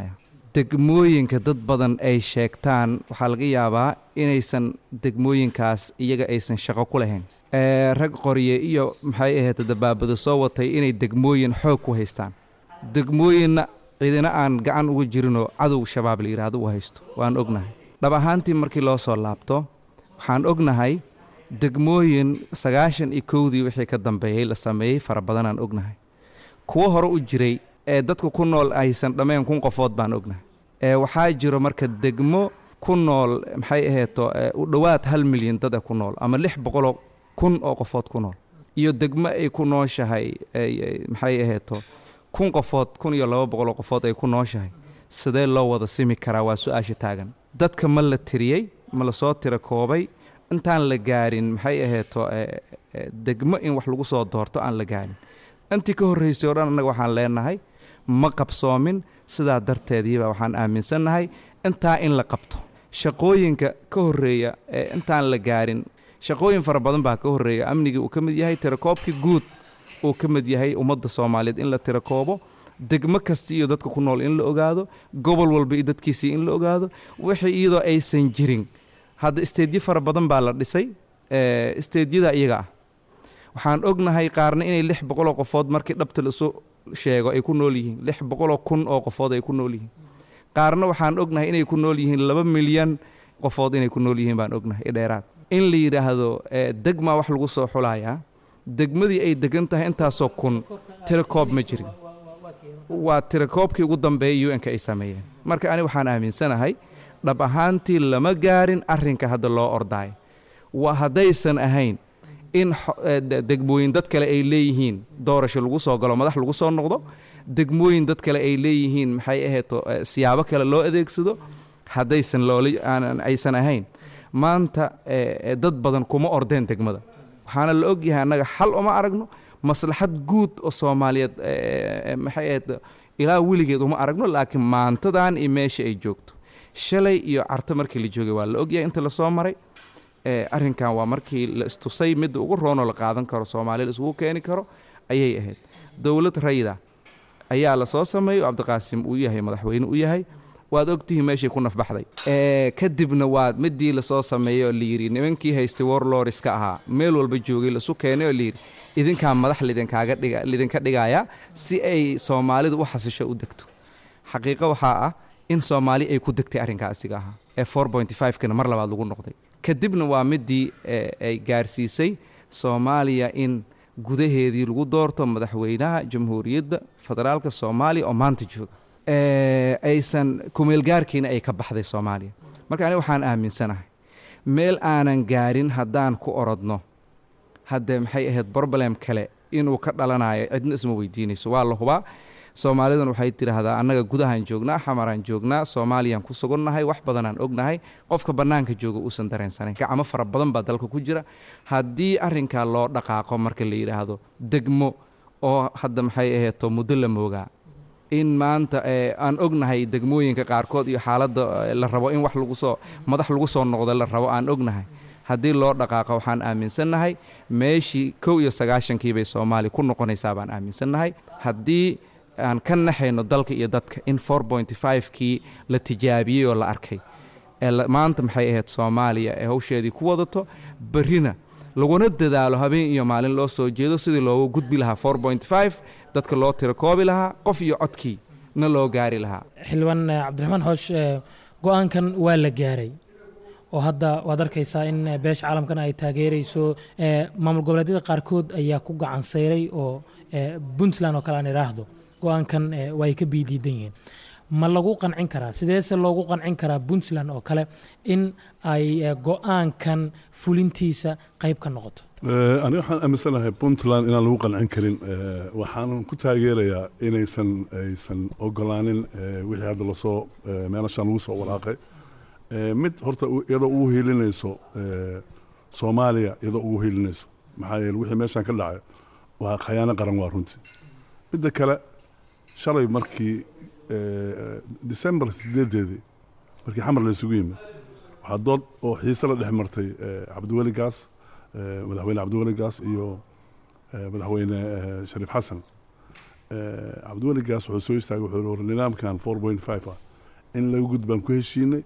degmooyinka dad badan ay sheegtaan waxaa laga yaabaa inaysan degmooyinkaas iyaga aysan shaqo ku lahayn ee rag qorye iyo maxay ahayd dabaabada soo watay inay degmooyin xoog ku haystaan degmooyinna cidina aan gacan uga jirinoo cadow shabaab la yidhaahdo u haysto waan ognahay dhab ahaantii markii loo soo laabto waxaan ognahay degmooyin sagaashan iyo kowdii wixii ka dambeeyey la sameeyey fara badanaan ognahay kuwo hore u jiray ee dadka ku nool aysan dhammayn kun qofood baan ognahay ee waxaa jiro marka degmo ku nool maxay aheeto ee u dhowaad hal milyan dad a ku nool ama lix boqoloo kun oo qofood ku nool iyo degmo ay ku nooshahay ay- ay- maxay aheeto kun qofood kun iyo laba boqoloo qofood ay ku nooshahay sidee loo wada simi karaa waa su-aasha taagan dadka ma la tiriyey ma la soo tira koobay intaan la gaarin maxay aheeto ee, ee, degmo in wax lagu soo doorto aan la gaarin intii ka horraysay oo dhan annaga waxaan leenahay ma qabsoomin sidaa darteediiba waxaan aaminsannahay intaa in la qabto shaqooyinka ka horreeya ee intaan la gaarin shaqooyin fara badan baa ka horreeya amnigii uu ka mid yahay tirakoobkii guud uu ka mid yahay ummadda soomaaliyeed in la tirakoobo degmo kasta iyo dadka ku nool in la ogaado gobol walba iyo dadkiisii in la ogaado wixii iyadoo aysan jirin hadda isteedyo fara badan baa la dhisay ee, isteedyada iyaga ah waxaan ognahay qaarna inay lix boqoloo qofood markii dhabta laisu sheego ay ku nool yihiin lix boqoloo kun oo qofood ay ku nool yihiin qaarna waxaan ognahay inay ku nool yihiin laba milyan qofood inay ku nool yihiin baan ognahay i dheeraad in la yidhaahdo ee, degmaa wax lagu soo xulayaa degmadii ay degan tahay intaasoo kun tirakoob ma jirin waa tirakoobkii ugu dambeeyay u n-ka ay sameeyeen marka ani waxaan aaminsanahay dhab ahaantii lama gaarin arrinka hadda loo ordaayo waa haddaysan ahayn in xo- ee, de- degmooyin dad kale ay leeyihiin doorasho lagu soo galo madax lagu soo noqdo degmooyin dad kale ay leeyihiin maxay aheeto ee, siyaabo kale loo adeegsado haddaysan loola aanan aysan ahayn maanta ee, ee, dad badan kuma ordeen degmada waxaana la ogyahay annaga xal uma aragno maslaxad guud oo soomaaliyeed ee, ee, maxay ahayd ilaa weligeed uma aragno laakiin maantadan iyo meesha ay joogto shalay iyo carto markii la joogay waa la ogyahay inta lasoo maray ee, arrinkan waa markii la istusay midda ugu roonoo la qaadan karo soomaaliya la isugu keeni karo ayay ahayd dowlad rayida ayaa la soo sameeyey oo cabdiqaasim uu yahay madaxweyne u yahay waad ogtihiin meeshay ku nafbaxday ee, kadibna waa midii lasoo sameeyey oo layidhi nimankii haystay warloriska ahaa meel walba joogay lasu keenay oo layidhi idinkaa madax lidinkaaga dhiga lidinka dhigaya si ay soomaalidu u xasisho u degto xaqiiqo waxaa ah in soomaali ay ku degtay arrinkaa asiga ahaa ee 4.5kana mar labaad lagu noqday kadibna waa midii ee, ay gaarsiisay soomaaliya in gudaheedii lagu doorto madaxweynaha jamhuuriyadda federaalka soomaaliya oo maanta jooga ee, aysan kumeelgaarkiina ay ka baxday soomaaliya marka aniga waxaan aaminsanahay meel aanan gaarin haddaan ku orodno hadde maxay ahayd problem kale inuu ka dhalanayo cidna isma weydiinayso waa la hubaa soomaalidan waxay tidhaahdaa annaga gudahaan joognaa xamaraan joognaa soomaaliyaan ku sugannahay wax badanaan ognahay qofka bannaanka jooga uusan dareensanayn gacmo fara badan baa dalka ku jira haddii arrinkaa loo dhaqaaqo marka la yidhaahdo degmo oo hadda maxay aheeto muddo la moogaa in maanta ee, aan ognahay degmooyinka qaarkood iyo xaaladda ee, la rabo in wax lagu soo madax lagu soo noqdo la rabo aan ognahay haddii loo dhaqaaqo waxaan aaminsannahay meeshii kow iyo sagaashankii bay soomaaliya ku noqonaysaa baan aaminsannahay haddii aan ka naxayno dalka iyo dadka in 4.5kii la tijaabiyey oo la arkay ee la- maanta maxay ahayd soomaaliya ee hawsheedii ku wadato berrina laguna dadaalo habeen iyo maalin loo soo jeedo sidii loogu gudbi lahaa 4.5 dadka loo tirakoobi lahaa qof iyo codkii na loo gaari lahaa xildhibaan eh, cabdiraxmaan xoosh eh, go-aankan waa la gaaray oo hadda waad arkaysaa in eh, beesha caalamkan ay taageerayso eh, maamul goboleedyada qaarkood ayaa ku gacan sayray oo eh, puntland oo kale aan idhaahdo go-aankan eh, waa ay ka biidiidan yihiin ma lagu qancin karaa sideese loogu qancin karaa puntland oo kale in ay eh, go-aankan fulintiisa qayb ka noqoto Eh, aniga waxaan aaminsanahay puntland inaan lagu qancin karin eh, waxaanan ku taageerayaa inaysan aysan ogolaanin eh, wixii hadda lasoo eh, meelashaan lagu soo walaaqay Eh, mid horta u- iyadoo ugu hiilinayso eh, soomaaliya iyadoo ugu hiilinayso maxaa yeele wixii meeshaan ka dhacay waa khayaano qaran waa runtii midda kale shalay markii eh, december sideedeedii markii xamar la isugu yimid waxaa dood oo xiise la dhex martay eh, cabdiweli gaas eh, madaxweyne cabdiweli gaas iyo eh, madaxweyne eh, shariif xasan Eh, cabdiweli gaas wuxuu soo istaagay wuxuu yihi war nidaamkan 4.5 ah in laga gudbaan ku heshiinay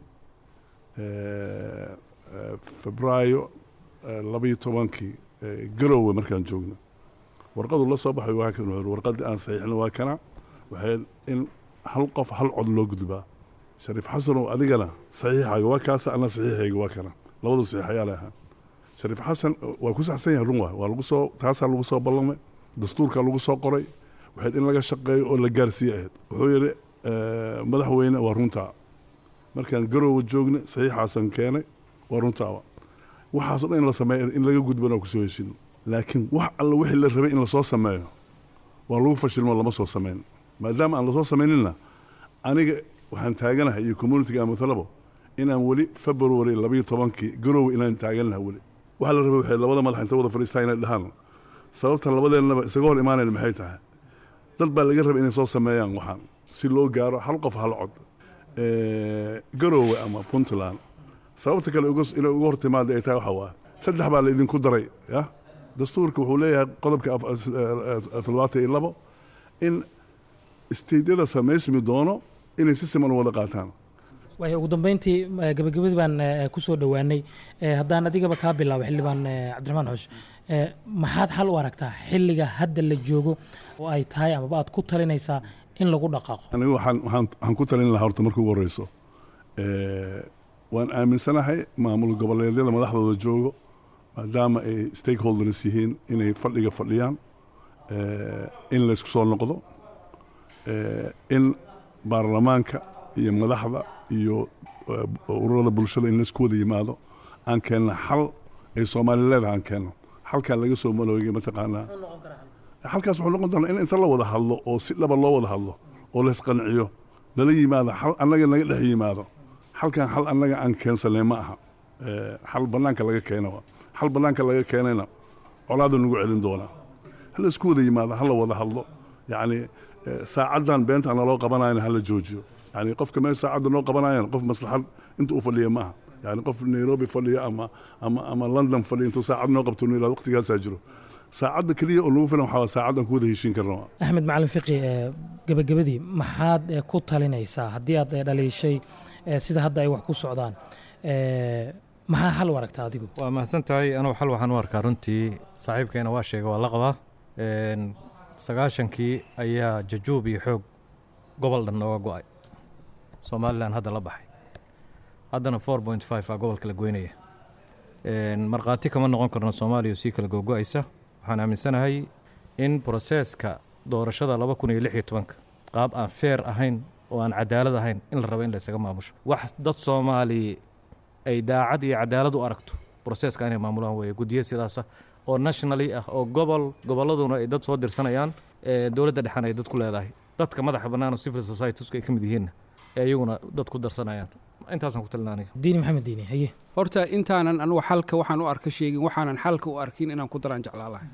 febraayo labaiyo tobankii garowe markaan joogno warqadu la soo baxay waa kan warqadii aan saxiixna waa kana waxay in hal qof hal cod loo gudbaa shariif xasanow adigana saxiixaaga waa kaasa ana saxiixayga waa kana labadu saxiix ayaa leahaa shariif xasan waa ku saxsan yahay run waay waa lagu soo taasaa lagu soo ballamay dastuurkaa lagu soo qoray waxayd in laga shaqeeyo oo la gaarsiiye ahayd wuxuu yidhi madaxweyne waa runtaa markaan garoowa joognay saxiixaasan keenay waa runtaaba waxaasoo dhan in la sameeyo in laga gudbana kusoo heshino laakiin wax alla wixii la rabay in lasoo sameeyo waa lagu fashilmo lama soo samayn maadaama aan lasoo samayninna aniga waxaan taaganahay iyo communitiga amatalabo inaan weli february labayo tobankii garoowe inaan taaganahay weli waxaa la rabay waxay labada madax inta wada fadhiistaa inay dhahaan sababta labadeennaba isaga hor imaanayn maxay tahay dad baa laga rabay inay soo sameeyaan waxaan si loo gaaro hal qof hal cod garoowe ama puntland sababta kale inay uga hor timaada ay tahay waxa waa saddex baa la idinku daray ya dastuurka wuxuu leeyahay qodobka toddobaatan iyo labo in isteydyada samaysmi doono inay si siman u wada qaataan waay ugu dambeyntii gabagabadii baan ku soo dhowaanay haddaan adigaba kaa bilaabo xildhibaan cabdiraxmaan xoosh maxaad xal u aragtaa xilliga hadda la joogo oo ay tahay amaba aad ku talinaysaa in lagu dhaqaaqo anigu waxaan waxaan waxaan ku talin lahaa horta marka ugu horreyso waan aaminsanahay maamul goboleedyada madaxdooda joogo maadaama ay stakeholders yihiin inay fadhiga fadhiyaan in laysku soo noqdo in baarlamaanka iyo madaxda iyo ururada bulshada in laysku wada yimaado aan keenna xal ay soomaali leedahay aan keenno xalkaa laga soo maloogay mataqaanaa xalkaas wuxuu noqon doonaa in inta la wada hadlo oo si dhaba loo wada hadlo oo laysqanciyo lala yimaado xal annaga naga dhex yimaado xalkan xal annaga aan keensanay ma aha xal bannaanka laga keena xal bannaanka laga keenayna colaadu nagu celin doonaa hala isku wada yimaado hala wada hadlo yacni saacaddan beenta naloo qabanayana hala joojiyo yani qofka meel saacadda noo qabanayan qof maslaxad inta u fadhiya ma aha yani qof nairobi fadhiya ama ama ama london fadhiya intuu saacad noo qabto nu yirahdo waqtigaasaa jiro saacadda keliya oo nagu filan waxaa saacaddan ku wada heshiin karna axmed macalin fiqi gabagabadii maxaad ku talinaysaa haddii aad dhaliishay sida hadda ay wax ku socdaan maxaa xal u aragtaa adigu waa mahadsan tahay anugu xal waxaan u arkaa runtii saaxiibkeena waa sheega waa la qabaa sagaashankii ayaa jajuub iyo xoog gobol dhan nooga go'ay somalilan hadda la baxay haddana four point five aa gobolka la goynaya markhaati kama noqon karno soomaaliya sii kala googo'aysa waxaan aaminsanahay in broseeska doorashada laba kun iyo lix iyo tobanka qaab aan feer ahayn oo aan cadaalad ahayn in la rabo in la isaga maamusho wax dad soomaali ay daacad iyo cadaalad u aragto broseeska inay maamulaan weeye guddiyo sidaasa oo nationally ah oo gobol gobolladuna ay dad soo dirsanayaan dowladda dhexan ay dad ku leedahay dadka madaxa bannaan oo civil societiesku ay ka mid yihiinna ee iyaguna dad ku darsanayaan intaasaan ku talina aniga diini maxamed diini haye horta intaanan anugu xalka waxaan u arka sheegin waxaanan xalka u arkin inaan ku daraan jeclaa lahay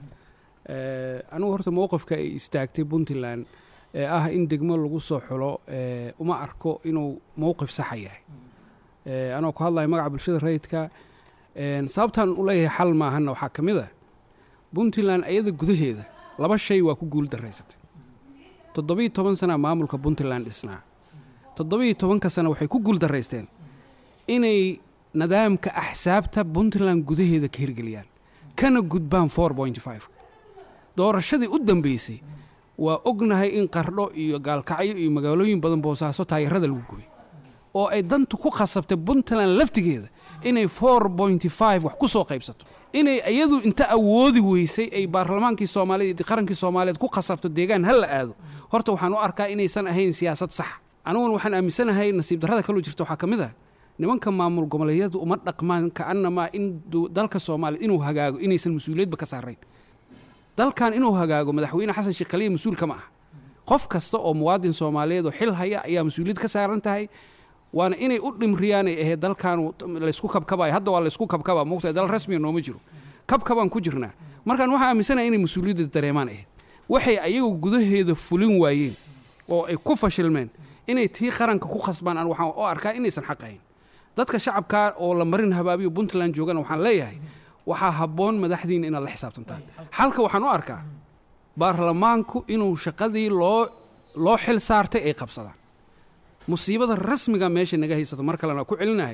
anugu horta mowqifka ay istaagtay puntland ee ah in degmo lagu soo xulo uma arko inuu mowqif saxa yahay anoo ku hadlaya magaca bulshada rayidka sababtaan u leeyahay xal maahanna waxaa ka mid ah puntland ayada gudaheeda laba shay waa ku guul daraysatay toddobiiyo toban sana maamulka puntland dhisnaa toddobiiyo tobanka sana waxay ku guul daraysteen inay nidaamka axsaabta puntland gudaheeda ka hirgeliyaan kana gudbaan four point five doorashadii u dambeysay waa ognahay in qardho iyo gaalkacyo iyo magaalooyin badan boosaaso taayarada lagu gubay oo ay dantu ku khasabtay puntland laftigeeda inay four point five wax ku soo qaybsato inay iyadu inta awoodi weysay ay baarlamaankii soomaaliyeed qarankii soomaaliyeed ku khasabto deegaan ha la aado horta waxaan u arkaa inaysan ahayn siyaasad sax aniguna waxaan aaminsanahay nasiib darrada kaloo jirta waxaa ka mid ah nimanka maamul goboleedyadu uma dhaqmaan ka'annamaa in dalka soomaaliya inuu hagaago inaysan mas-uuliyadba ka saarayn dalkan inuu hagaago madaxweyne xasan sheekh khaliya mas-uul kama ah qof kasta oo muwaadin soomaaliyeed oo xil haya ayaa mas-uuliyad ka saaran tahay waana inay u dhimriyaanay ahayd dalkan laysku kabkabayo hadda waa laysku kabkaba moogtahay dal rasmiya nooma jiro kabkabaan ku jirnaa markaan waxaa aaminsanaya inay mas-uuliyadda dareemaan ahayd waxay ayagu gudaheeda fulin waayeen oo ay ku fashilmeen inay tii qaranka ku khasbaan aan waxaan u arkaa inaysan xaq ahayn dadka shacabkaa oo la marin habaabiyo puntland joogana waxaan leeyahay waxaa habboon madaxdiina inaad la xisaabtantaan xalka waxaan u arkaa baarlamaanku inuu shaqadii loo loo xil saartay ay qabsadaan musiibada rasmiga meesha naga haysato mar kalena ku celinahay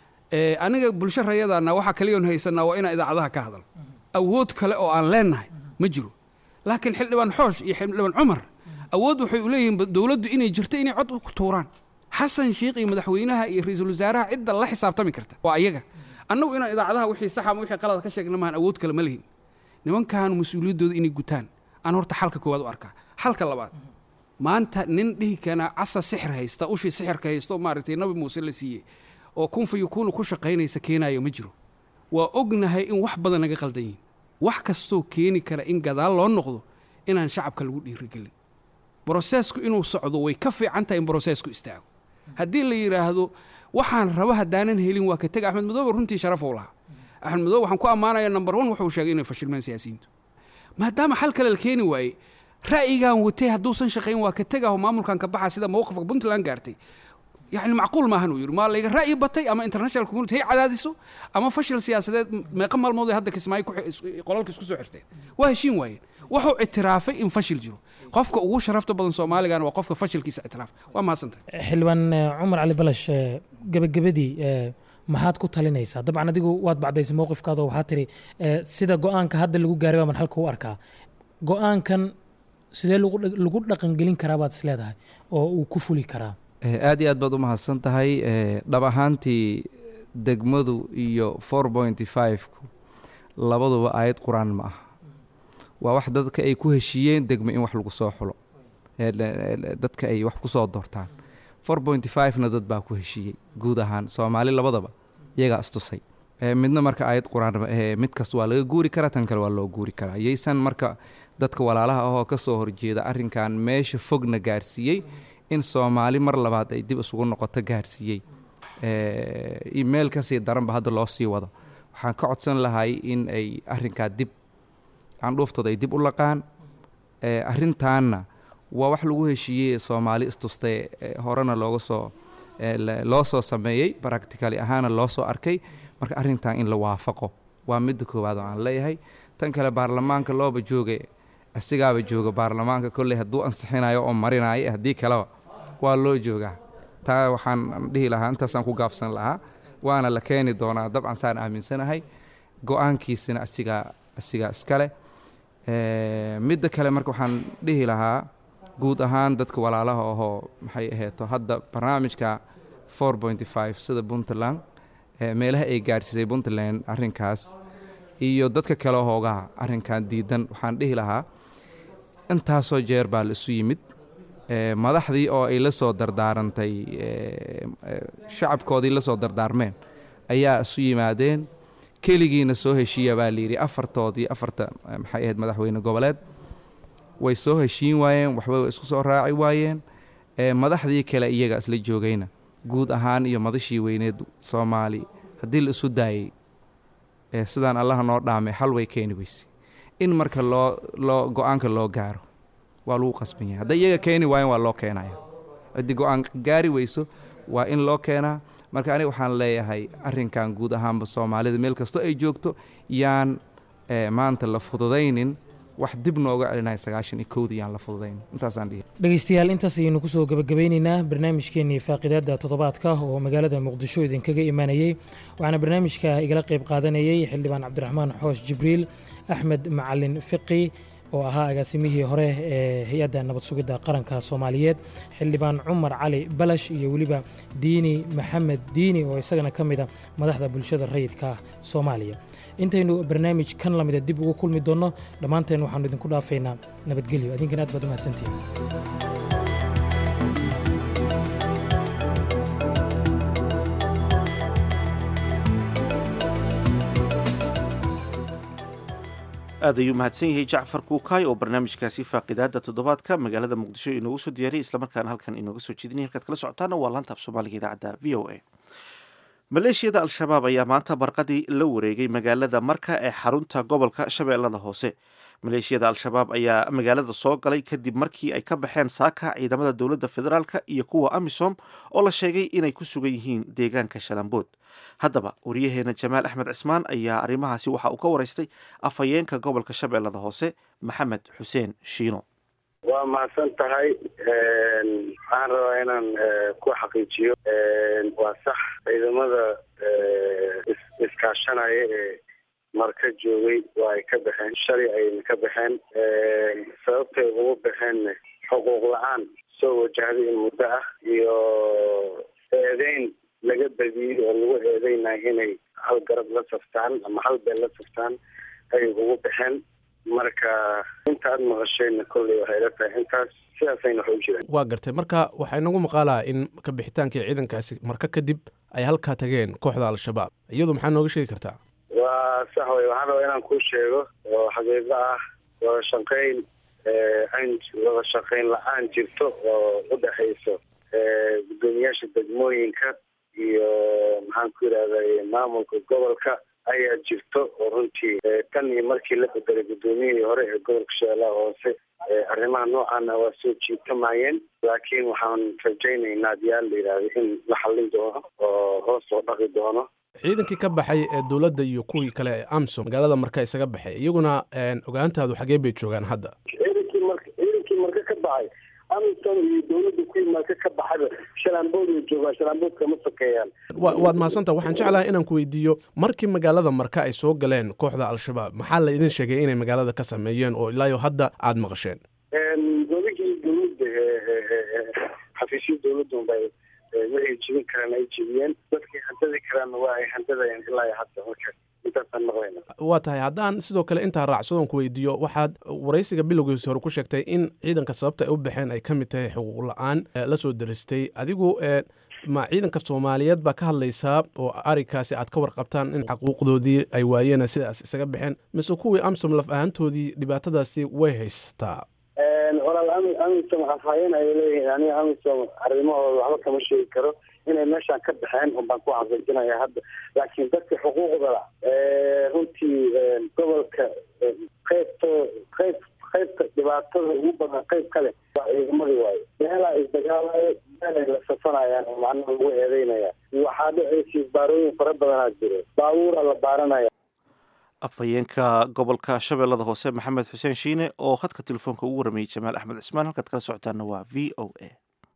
ee aniga bulsho rayadana waxaa kaliyoon haysanaa waa inaan idaacadaha ka hadal awood kale oo aan leenahay ma jiro laakiin xildhibaan xoosh iyo xildhibaan cumar awood waxay u leeyihiin dowladdu inay jirto inay cod ku tuuraan xasan sheikh iyo madaxweynaha iyo ra-iisul wasaaraha cidda la xisaabtami karta waa ayaga annagu inaan idaacadaha wixii saxa ama wixii qalada ka sheegna maahan awood kale ma lihin nimankan mas-uuliyaddooda inay gutaan aan horta xalka koowaad u arkaa xalka labaad maanta nin dhihi kana casa sixir haysta ushii sixirka haysta oo maaragtay nabi muuse la siiyey oo kun fa yakuunu ku shaqaynaysa keenayo ma jiro waa ognahay in wax badan naga qaldan yihin wax kastoo keeni kara in gadaal loo noqdo inaan shacabka lagu dhiirigelin broseesku inuu socdo way ka fiican tahay in broseesku istaago haddii la yidhaahdo waxaan rabo haddaanan helin waa ka tega axmed madoobe runtii sharafou lahaa axmed madoobe waxaan ku ammaanayaa number one wuxuu sheegay inay fashilmeen siyaasiyiintu maadaama xal kale la keeni waayey ra'yigan watay hadduusan shaqayn waa ka tegaho maamulkan ka baxa sida mowqifka puntland gaartay yani macquul maahan uu yidhi maa layga ra'yi batay ama international community hay cadaadiso ama fashil siyaasadeed meeqa maalmood ay hadda kismaayo ku xi- qolalka isku soo xirteen waa heshiin waayeen wuxuu ictiraafay in fashil jiro qofka ugu sharafta badan soomaaligana waa qofka fashilkiisa ictiraaf waa mahadsantahay xildhibaan eh, cumar cali balash eh, gebagabadii eh, maxaad ku talinaysaa dabcan adigu waad bacdaysay mowqifkaada oo waxaa tiri eh, sida go-aanka hadda lagu gaaray baa man halka u arkaa go-aankan sidee lagu dhaq- lagu dhaqangelin karaa baad is leedahay oo uu ku fuli karaa Eh, aad iyo aad baad u mahadsan tahay eh, dhab ahaantii degmadu iyo four pointy five-ku labaduba aayad qur-aan ma aha waa wax dadka ay ku heshiiyeen degmo in wax lagu soo xulo Eh, le- le- dadka ay wax ku soo doortaan four pointy five-na dad baa ku heshiiyey guud ahaan soomaali labadaba iyagaa istusay Eh, midna marka aayad qur-aan ma ahee mid kasta waa laga guuri karaa tan kale waa loo guuri karaa yaysan marka dadka walaalaha ahoo ka soo horjeeda arrinkan meesha fogna gaarsiiyey in soomaali mar labaad ay dib isugu noqoto gaarsiiyey Eh, meel kasii daranba hadda loo sii wado waxaan ka codsan lahay in ay arrinkaa dib candhuuftooda ay dib u laqaan Eh, arrintaanna waa wax lagu heshiiyey soomaali istustay eh, horena looga soo eh, la- loo soo sameeyey practically ahaana loo soo arkay marka arrintan in la waafaqo waa midda koowaad oo aan leeyahay tan kale baarlamaanka looba joogay asigaaba jooga baarlamaanka kolley hadduu ansixinayo oo marinayo haddii kaleba waa loo joogaa taa waxaan dhihi lahaa intaasaan ku gaabsan lahaa waana la keeni doonaa dabcan saan aaminsanahay go-aankiisina asigaa asigaa iskale Eh, midda kale marka waxaan dhihi lahaa guud ahaan dadka walaalaha ahoo maxay aheeto hadda barnaamijka four pointy five sida puntland eh, meelaha ay gaarsiisay puntland arrinkaas iyo dadka kale hoogaha arrinkan diidan waxaan dhihi lahaa intaasoo jeer baa la isu yimid Eh, madaxdii oo ay la soo dardaarantay eh, eh, shacabkoodii la soo dardaarmeen ayaa isu yimaadeen keligiina soo heshiiya baa layidhi afartoodii afarta eh, maxay ahayd madaxweyne goboleed way soo heshiin waayeen waxba way isku soo raaci waayeen Eh, madaxdii kale iyaga isla joogayna guud ahaan iyo madashii weyneed soomaali haddii la isu daayey eh, sidaan allaha noo dhaamay xal way keeni weyse in marka loo loo go-aanka loo gaaro waa lagu qasban yahay hadday iyaga keeni waayeen waa loo keenaya ciddii go-aan gaari weyso waa in loo keenaa marka aniga waxaan leeyahay arrinkan guud ahaanba soomaalida meel kastoo ay joogto yaan eh, maanta la fududaynin wax dib nooga celinaya sagaashan iyo kowdii yaan la fududaynin intaasaan dhihi dhegeystayaal intaas ayaynu kusoo gabagabeyneynaa barnaamijkeenii faaqidaada toddobaadka oo magaalada muqdisho idinkaga imaanayey waxaana barnaamijka igala qayb qaadanayey xildhibaan cabdiraxmaan xoosh jibriil axmed macalin fiqi oo ahaa agaasimihii hore ee hay-adda nabad sugidda qaranka soomaaliyeed xildhibaan cumar cali balash iyo weliba diini maxamed diini oo isagana ka mida madaxda bulshada rayidka soomaaliya intaynu barnaamij kan lamida dib ugu kulmi doonno dhammaanteen waxaanu idinku dhaafaynaa nabadgelyo adinkan aad baad u mahadsantihin aad ayuu mahadsan yahay jacfar kuukaay oo barnaamijkaasi faaqidaada toddobaadka magaalada muqdisho inoogu soo diyaariyay islamarkaana halkan inooga soo jeedinaya halkaad kala socotaana waa laanta af soomaaliga idaacadda v o a maleeshiyada al-shabaab ayaa maanta barqadii la wareegay magaalada marka ee xarunta gobolka shabeellada hoose maleeshiyada al-shabaab ayaa magaalada soo galay kadib markii ay ka baxeen saaka ciidamada dowladda federaalka iyo kuwa amisom oo la sheegay inay ku sugan yihiin deegaanka shalambood haddaba wariyaheena jamaal axmed cismaan ayaa arrimahaasi waxa uu ka waraystay afhayeenka gobolka shabeellada hoose maxamed xuseen shiino waa mahadsan tahay waxaan rabaa inaan ku xaqiijiyo waa sax ciidamada iskaashanaya ee marka joogay waa ay ka baxeen shalay ayna ka baxeen sababtay ugu baxeenna xuquuq la-aan soo wajahday in muddo ah iyo eedeyn laga badiyey oo lagu eedeynayo inay hal garab la saftaan ama hal beel la saftaan ayay ugu baxeen marka inta aad maqashayna kolley waxay la tahay intaas sidaasayna wax u jiraan waa gartay marka waxaa inagu maqaalaa in ka bixitaankii ciidankaasi marka kadib ay halkaa tageen kooxda al-shabaab iyadu maxaa nooga sheegi kartaa waa sax wey waxaan rabaa inaan kuu sheego oo xaqiiqo ah wada shaqeyn an wada shaqeyn la-aan jirto oo u dhexayso guddoomiyaasha degmooyinka iyo maxaan ku yidhahday maamulka gobolka ayaa jirto oo runtii tan iyo markii la bedelay guddoomiyihii hore ee gobolka shabeellaha hoose arrimaha noocaana waa soo jiitamayeen laakiin waxaan rajaynaynaa diyaal la yidhaahdo in la xallin doono oo hoos loo dhaqi doono ciidankii ka baxay ee dowladda iyo kuwii kale ee amsom magaalada marka isaga baxay iyaguna ogaantaadu xagee bay joogaan hadda ciidankii marka ciidankii marka ka baxay amisom iyo dowladda kuwii marka ka baxayba shalaambood ay joogaan shalaamboodka ma sokeeyaan wa waad mahadsantaha waxaan jeclahay inaan ku weydiiyo markii magaalada marka ay soo galeen kooxda al-shabaab maxaa la idin sheegay inay magaalada ka sameeyeen oo ilaayo hadda aada maqasheen goligii dowladda xafiisyo dowladda unbay waxay jibin karaan ay jibiyeen dadkii handadi karaanna waa ay handadayeen ilaa hadda marka intaasaan maqlayna waa tahay haddaan sidoo kale intaa raacsadoon ku weydiiyo waxaad waraysiga bilowgiisa hore ku sheegtay in ciidanka sababta ay u baxeen ay ka mid tahay xuquuq la-aan la soo deristay adigu ma ciidanka soomaaliyeed baa ka hadlaysaa oo arrinkaasi aad ka warqabtaan in xaquuqdoodii ay waayeen sidaas isaga baxeen mise kuwii amsom laf ahaantoodii dhibaatadaasi way haysataa walaal ami amisom afhayeen ay leeyihiin aniga amisom arrimahooda waxba kama sheegi karo inay meeshaan ka baxeen un baan ku xaqiijinaya hadda laakiin dadka xuquuqda la runtii gobolka qaybto qayb qaybta dhibaatada ugu badan qayb kale waa ciidamadii waayo meelaa isdagaalayo meelay la safanayaan oo macnaha lagu eedeynaya waxaa dhacaysa isbaarooyin fara badanaa jiro baabuura la baaranaya afhayeenka gobolka shabeellada hoose maxamed xuseen shiine oo khadka telefoonka ugu waramayey jamaal axmed cismaan halkaad kala socotaana waa v o a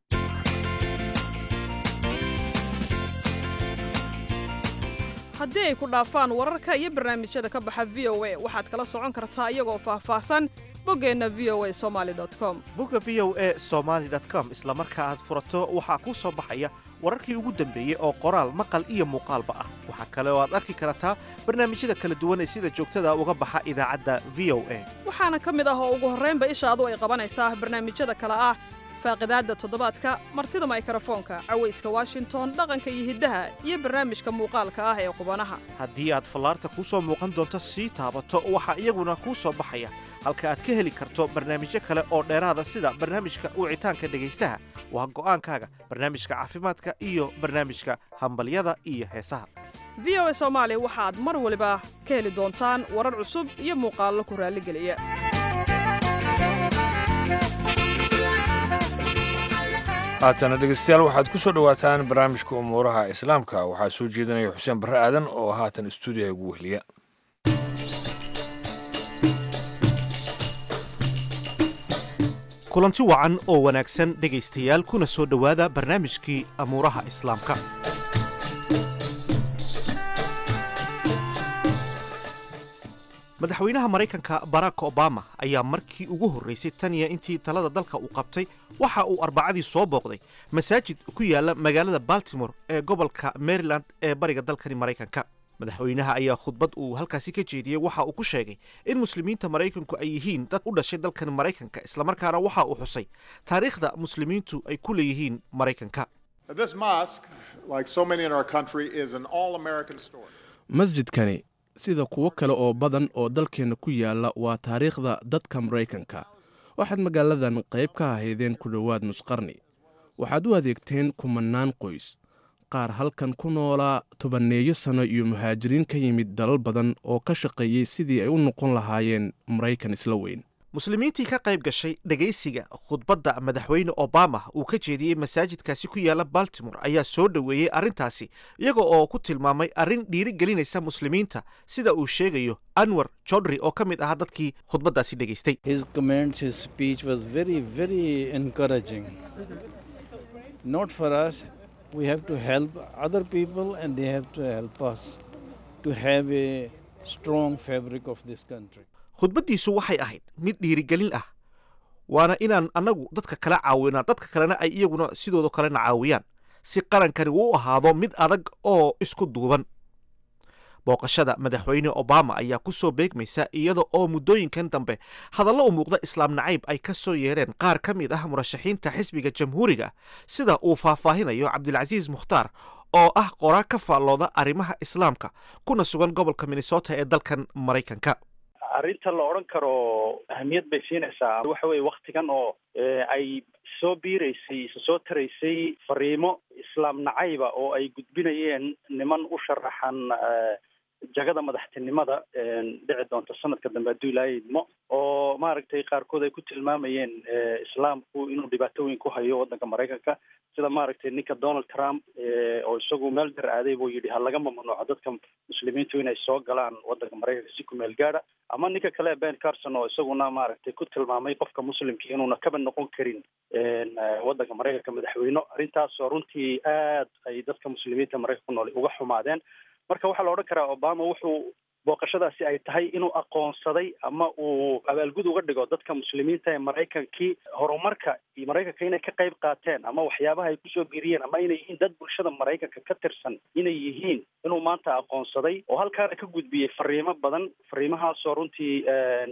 haddii ay ku dhaafaan wararka iyo barnaamijyada ka baxa v o a waxaad kala socon kartaa iyagoo faahfaahsan boggeenna v o a somaali com bogga v o a somaali com isla marka aad furato waxaa kuu soo baxaya wararkii ugu dambeeyey oo qoraal maqal iyo muuqaalba ah waxaa kale oo aad arki kartaa barnaamijyada kala duwan ee sida joogtada uga baxa idaacadda v o a waxaana ka mid ah oo ugu horraynba ishaadu ay qabanaysaa barnaamijyada kale ah faaqidaadda toddobaadka martida maykarafoonka cawayska washington dhaqanka iyo hiddaha iyo barnaamijka muuqaalka ah ee qubanaha haddii aad fallaarta kuu soo muuqan doonto sii taabato waxaa iyaguna kuu soo baxaya halka aad ka heli karto barnaamijyo kale oo dheeraada sida barnaamijka wicitaanka dhegaystaha waa go'aankaaga barnaamijka caafimaadka iyo barnaamijka hambalyada iyo heesaha v o a soomaali waxaad mar waliba ka heli doontaan warar cusub iyo muuqaallo ku raalligeliya haatana dhegeystayaal waxaad ku soo dhowaataan barnaamijka umuuraha islaamka waxaa soo jeedinaya xuseen barre aadan oo haatan stuudiyaha ugu wehliya kulanti wacan oo wanaagsan dhegaystayaal kuna soo dhowaada barnaamijkii amuuraha islaamka madaxweynaha maraykanka barack obama ayaa markii ugu horraysay tan iyo intii talada dalka uu qabtay waxa uu arbacadii soo booqday masaajid ku yaala magaalada baltimore ee gobolka maryland ee bariga dalkani maraykanka madaxweynaha ayaa khudbad uu halkaasi ka jeediyey waxa uu ku sheegay in muslimiinta maraykanku ay yihiin dad u dhashay dalkan maraykanka islamarkaana waxa uu xusay taariikhda muslimiintu ay ku leeyihiin maraykanka masjidkani sida kuwo kale oo badan oo dalkeenna ku yaalla waa taariikhda dadka maraykanka waxaad magaaladan qayb ka ahaydeen ku dhowaad nusqarni waxaad u adeegteen kumannaan qoys qaar halkan ku noolaa tobanneeyo sano iyo muhaajiriin ka yimid dalal badan oo ka shaqeeyey sidii ay u noqon lahaayeen maraykan isla weyn muslimiintii ka qayb gashay dhegaysiga khudbadda madaxweyne obama uu ka jeediyey masaajidkaasi ku yaala baltimore ayaa soo dhoweeyey arrintaasi iyaga oo ku tilmaamay arrin dhiirigelinaysa muslimiinta sida uu sheegayo anwar jodri oo ka mid ahaa dadkii khudbaddaasi dhegaystay His comments, his speech was very, very encouraging. Not for us, we have to help other people and they have to help us to have a strong fabric of this country. khudbaddiisu waxay ahayd mid dhiirigelin ah waana inaan annagu dadka kala caawinaa dadka kalena ay iyaguna sidoodo kalena caawiyaan si qarankani uu u ahaado mid adag oo isku duuban booqashada madaxweyne obama ayaa ku soo beegmaysa iyada oo muddooyinkan dambe hadallo u muuqda islaam nacayb ay ka soo yeereen qaar ka mid ah murashaxiinta xisbiga jamhuuriga sida uu faahfaahinayo cabdilcasiis mukhtaar oo ah qoraa ka faallooda arrimaha islaamka kuna sugan gobolka minnesota ee dalkan maraykanka arrinta la odhan karo ahamiyad bay siinaysaa waxa weye waktigan oo ay soo biiraysay isa soo taraysay fariimo islaam nacayba oo ay gudbinayeen niman u sharaxan jagada madaxtinimada dhici doonta sanadka dambe hadduu ilaahay idmo oo maaragtay qaarkood ay ku tilmaamayeen islaamku inuu dhibaato weyn ku hayo waddanka maraykanka sida maaragtay ninka donald trump oo isagu meel dar aaday buu yidhi ha laga mamnuuco dadka muslimiintu inay soo galaan waddanka maraykanka si ku meel gaadha ama ninka kale ben carson oo isaguna maaragtay ku tilmaamay qofka muslimka inuuna kaba noqon karin waddanka maraykanka madaxweyne arrintaasoo runtii aad ay dadka muslimiinta maraykanka ku nool uga xumaadeen marka waxaa la odhan karaa obama wuxuu booqashadaasi ay tahay inuu aqoonsaday ama uu abaalgud uga dhigo dadka muslimiinta ee maraykankii horumarka iyo maraykanka inay ka qayb qaateen ama waxyaabaha ay kusoo biiriyeen ama inay yihiin dad bulshada maraykanka ka tirsan inay yihiin inuu maanta aqoonsaday oo halkaana ka gudbiyey fariimo badan fariimahaasoo runtii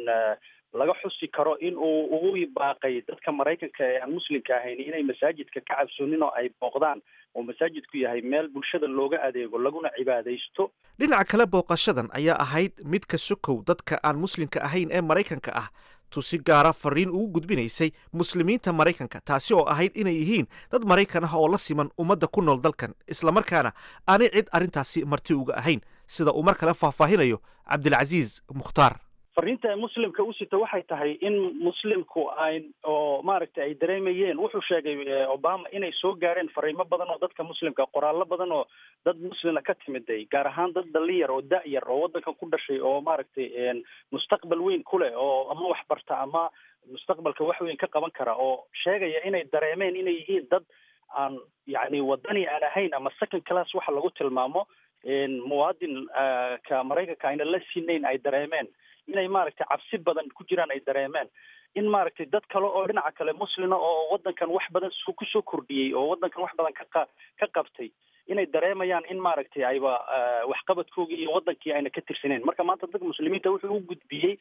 laga xusi karo in uu ugu baaqay dadka maraykanka ee aan muslimka ahayn inay masaajidka ka cabsoonin oo ay booqdaan oo masaajidku yahay meel bulshada looga adeego laguna cibaadaysto dhinaca kale booqashadan ayaa ahayd mid ka sokow dadka aan muslimka ahayn ee maraykanka ah tusi gaara fariin ugu gudbinaysay muslimiinta maraykanka taasi oo ahayd inay yihiin dad maraykan ah oo la siman ummadda ku nool dalkan islamarkaana aanay cid arrintaasi marti uga ahayn sida uu mar kale faahfaahinayo cabdilcasiis mukhtaar fariinta ay muslimka u sita waxay tahay in muslimku ay oo maaragtay ay dareemayeen wuxuu sheegay obama inay soo gaareen fariimo badan oo dadka muslimka qoraallo badan oo dad muslima ka timiday gaar ahaan dad dhalinyar oo da-yar oo waddankan ku dhashay oo maaragtay mustaqbal weyn ku leh oo ama wax barta ama mustaqbalka wax weyn ka qaban kara oo sheegaya inay dareemeen inay yihiin dad aan yacni wadani aan ahayn ama second class waxa lagu tilmaamo muwaadin ka maraykanka ayna la sinayn ay dareemeen inay maaragtay cabsi badan ku jiraan ay dareemeen in maaragtay dad kale oo dhinaca kale muslima oo waddankan wax badan kusoo kordhiyey oo waddankan wax badan ka ka qabtay inay dareemayaan in maaragtay ayba waxqabadkoogii iyo waddankii ayna ka tirsaneen marka maanta dadka muslimiinta wuxuu u gudbiyey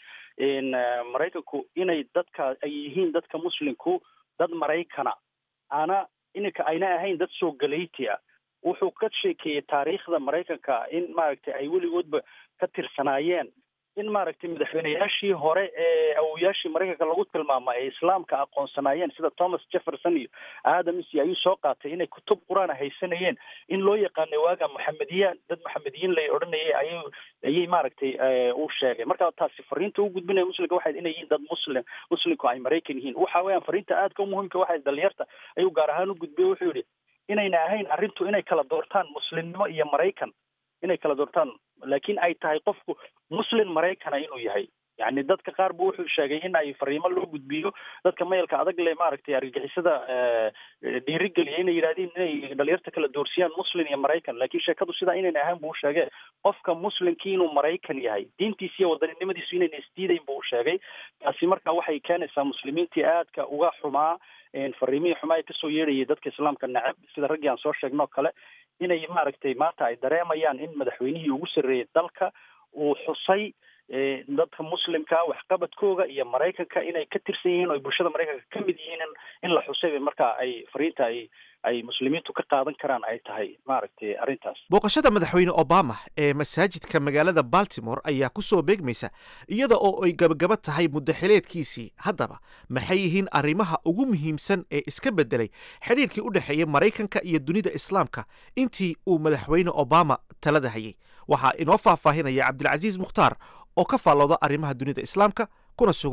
maraykanku inay dadka ay yihiin dadka muslimku dad maraykana ana ininka ayna ahayn dad soo galayti ah wuxuu ka sheekeeyey taariikhda maraykanka in maaragtay ay weligoodba ka tirsanaayeen in maaragtay madaxweyneyaashii hore ee awoyaashii maraykanka lagu tilmaama ee islaamka aqoonsanaayeen sida thomas jefferson iyo adams ayuu soo qaatay inay kutub qur-aan haysanayeen in loo yaqaanay waaga maxamediya dad maxamediyiin la odhanayay ayay ayay maaragtay uu sheegay marka taasi fariinta u gudbinaya muslimka waxay inay yihiin dad muslim muslimku ay maraykan yihiin waxa weeyaan fariinta aadka u muhiimka waxay dhalinyarta ayuu gaar ahaan u gudbiyey wuxuu yihi inayna ahayn arrintu inay kala doortaan muslimnimo iyo maraykan inay kala doortaan laakiin ay tahay qofku muslim maraykana inuu yahay yani dadka qaar bu wuxuu sheegay in ay fariimo loo gudbiyo dadka mayalka adag le maaragtay argagixisada dhiirigeliya inay yidhahdeen inay dhalinyarta kala doorsiyaan muslim iyo maraykan laakiin sheekadu sidaa inayna ahaan buu sheegay qofka muslimkii inuu maraykan yahay diintiisa iyo wadaninimadiisu inayna isdiidayn buu sheegay taasi marka waxay keenaysaa muslimiintii aadka uga xumaa fariimihii xumaa ee kasoo yeedhayay dadka islaamka nacab sida raggii aan soo sheegnoo kale inay maaragtay maanta ay dareemayaan in madaxweynihii ugu sarreeyay dalka uu xusay dadka muslimka waxqabadkooga iyo maraykanka inay ka tirsan yihiin oo ay bulshada maraykanka ka mid yihiin in la xusay marka ay fariinta ay ay muslimiintu ka qaadan karaan ay tahay maaragtay arrintaas booqashada madaxweyne obama ee masaajidka magaalada baltimore ayaa ku soo beegmaysa iyada oo ay gabagaba tahay muddaxileedkiisii haddaba maxay yihiin arrimaha ugu muhiimsan ee iska beddelay xidhiirkii u dhexeeyay maraykanka iyo dunida islaamka intii uu madaxweyne obama talada hayay waxaa inoo faahfaahinaya cabdilcasiis mukhtaar oo ka faallooda arrimaha dunida islaamka kuna sugan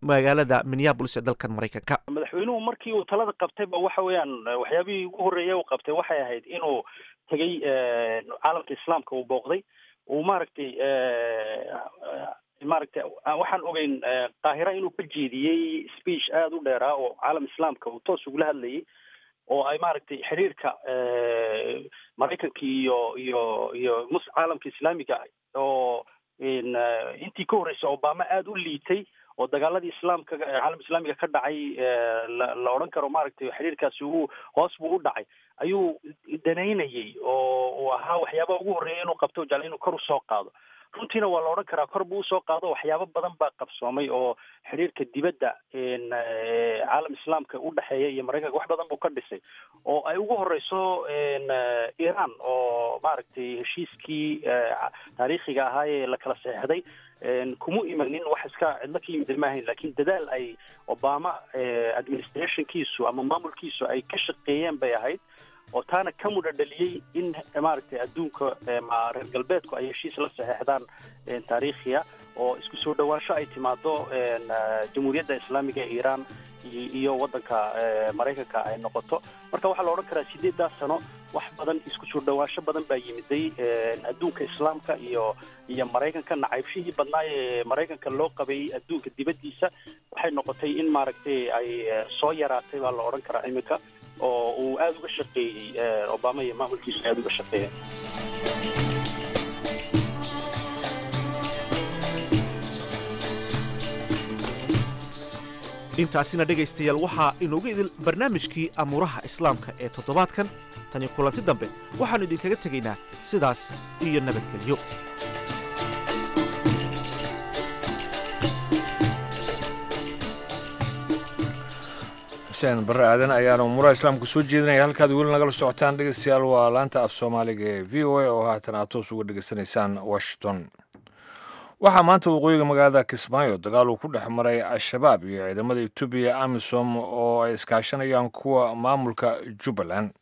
magaalada minneabolis ee dalkan maraykanka madaxweynuhu markii uu talada qabtayba waxa weeyaan waxyaabihii ugu horreeya uu qabtay waxay ahayd inuu tegey caalamka islaamka uu booqday uu maaragtay maaragtay waxaan ogeyn qaahira inuu ka jeediyey speech aada u dheeraa oo caalam islaamka uu toos ugula hadlayay oo ay maaragtay xiriirka maraykanka iyo iyo iyo mus caalamka islaamiga oo intii ka horreysay obama aada u liitay oo dagaaladii islaamka caalam islaamiga ka dhacay la odhan karo maaragtay xiriirkaasi uu hoos buu u dhacay ayuu danaynayay oo uu ahaa waxyaabaha ugu horreeya inuu qabto jecla inuu kor usoo qaado runtiina waa la odhan karaa kor buu usoo qaado waxyaabo badan baa qabsoomay oo xiriirka dibadda caalam islaamka u dhexeeya iyo maraykanka wax badan buu ka dhisay oo ay ugu horeyso iran oo maaragtay heshiiskii taariikhiga ahaa ee la kala saxeixday kuma imanin wax iska cidlo ka yimid maahayn lakin dadaal ay obama administrationkiisu ama maamulkiisu ay ka shaqeeyeen bay ahayd oo taana ka mudha dhaliyey in maaragtay adduunka reer galbeedku ay heshiis la saxeixdaan taariikhiya oo isku soo dhawaansho ay timaado jamhuuriyadda islaamiga ee iran iyo waddanka maraykanka ay noqoto marka waxaa la odhan karaa sideedaas sano wax badan isku soo dhawaansho badan baa yimiday adduunka islaamka iyo iyo maraykanka nacaybshihii badnaa ee maraykanka loo qabeeyey adduunka dibaddiisa waxay noqotay in maaragtay ay soo yaraatay baa la odhan karaa iminka oo uu aada uga shaqeeyey obama iyo maamulkiisu aada uga shaqeeyeen intaasina dhegaystayaal waxaa inoogu idil barnaamijkii amuuraha islaamka ee toddobaadkan tani kulanti dambe waxaannu idinkaga tegaynaa sidaas iyo nabadgelyo xuseen barre aadan ayaana umuuraha islaamka soo jeedinaya halkaad weli nagala socotaan dhegeystayaal waa laanta af soomaaliga ee v o a oo haatan aad toos uga dhegeysanaysaan washington waxaa maanta waqooyiga magaalada kismaayo dagaal uu ku dhex maray al-shabaab iyo ciidamada etoobiya amisom oo ay iskaashanayaan kuwa maamulka jubbaland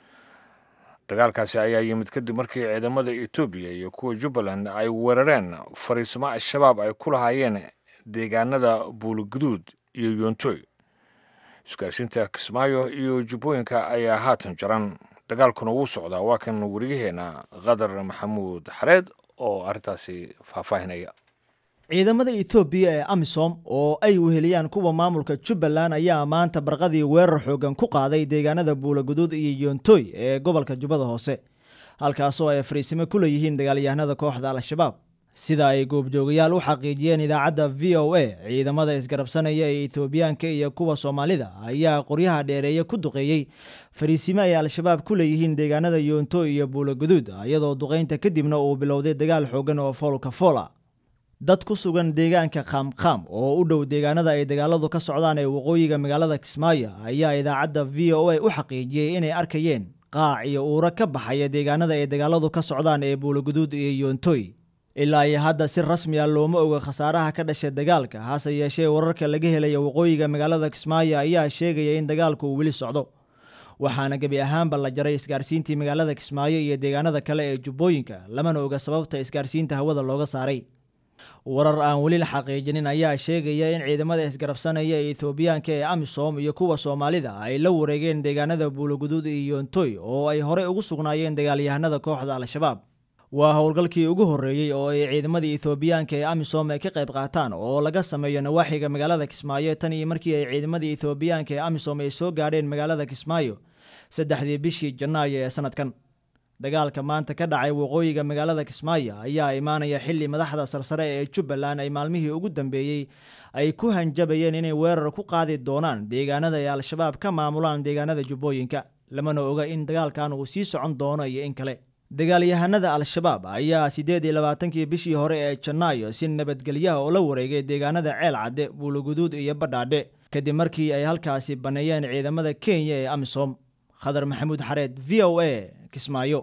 dagaalkaasi ayaa yimid kadib markii ciidamada etoobiya iyo kuwa jubbaland ay weerareen fariismo al-shabaab ay ku lahaayeen deegaanada buuliguduud iyo yoontoy isgaarsiinta kismaayo iyo jubbooyinka ayaa haatan jaran dagaalkuna wuu socdaa waa kan weriyaheena qadar maxamuud xareed oo arrintaasi faahfaahinaya ciidamada etoobiya ee amisom oo ay weheliyaan kuwa maamulka jubbaland ayaa maanta barqadii weerar xoogan ku qaaday deegaanada buulaguduud iyo yoontoy ee gobolka jubbada hoose halkaasoo ay fariisimo ku leeyihiin dagaalyahanada kooxda al-shabaab sida ay goobjoogayaal u xaqiijiyeen idaacadda v o a ciidamada isgarabsanaya ee etoobiyaanka iyo kuwa soomaalida ayaa qoryaha dheereeye ku duqeeyey fariisimo ay al-shabaab ku leeyihiin deegaanada yoontoy iyo buulaguduud iyadoo duqaynta kadibna uu bilowday dagaal xoogan oo foolka foola dad ku sugan deegaanka qaamqaam oo u dhow deegaanada ay dagaaladu ka socdaan ee waqooyiga magaalada kismaayo ayaa idaacadda v o a u xaqiijiyey inay arkayeen qaac iyo uuro ka baxaya deegaanada ay dagaaladu ka socdaan ee buulaguduud iyo yoontoy ilaa iyo hadda si rasmi a looma oga khasaaraha ka dhashay dagaalka hase yeeshee wararka laga helaya waqooyiga magaalada kismaayo ayaa sheegaya in dagaalku uu weli socdo waxaana gebi ahaanba la jaray isgaarsiintii magaalada kismaayo iyo deegaanada kale ee jubbooyinka lamana oga sababta isgaarsiinta hawada looga saaray warar aan weli la xaqiijinin ayaa sheegaya in ciidamada isgarabsanaya ee etoobiyaanka ee amisom iyo kuwa soomaalida ay la wareegeen deegaanada buulaguduud iyo yoontoy oo ay horey ugu sugnaayeen dagaalyahanada kooxda al-shabaab waa howlgalkii ugu horreeyey oo ay ciidamadii etoobiyaanka ee amisom ay ka qayb qaataan oo laga sameeyo nawaaxiga magaalada kismaayo tan iyo markii ay ciidamadii etoobiyaanka ee amisom ay soo gaadheen magaalada kismaayo saddexdii bishii janaayo ee sanadkan dagaalka maanta ka dhacay waqooyiga magaalada kismaayo ayaa imaanaya xili madaxda sarsare ee jubbaland ay maalmihii ugu dambeeyey ay ku hanjabayeen inay weerar ku qaadi doonaan deegaanada ay al-shabaab ka maamulaan deegaanada jubbooyinka lamana oga in dagaalkan uu sii socon doono iyo in kale dagaalyahanada al-shabaab ayaa siddeed iyo labaatankii bishii hore ee janaayo si nabadgelyaha oo la wareegay deegaanada ceel cadde buulaguduud iyo badhaadhe kadib markii ay halkaasi banneeyeen ciidamada kenya ee amisom khadar maxamuud xareed v o a kismaayo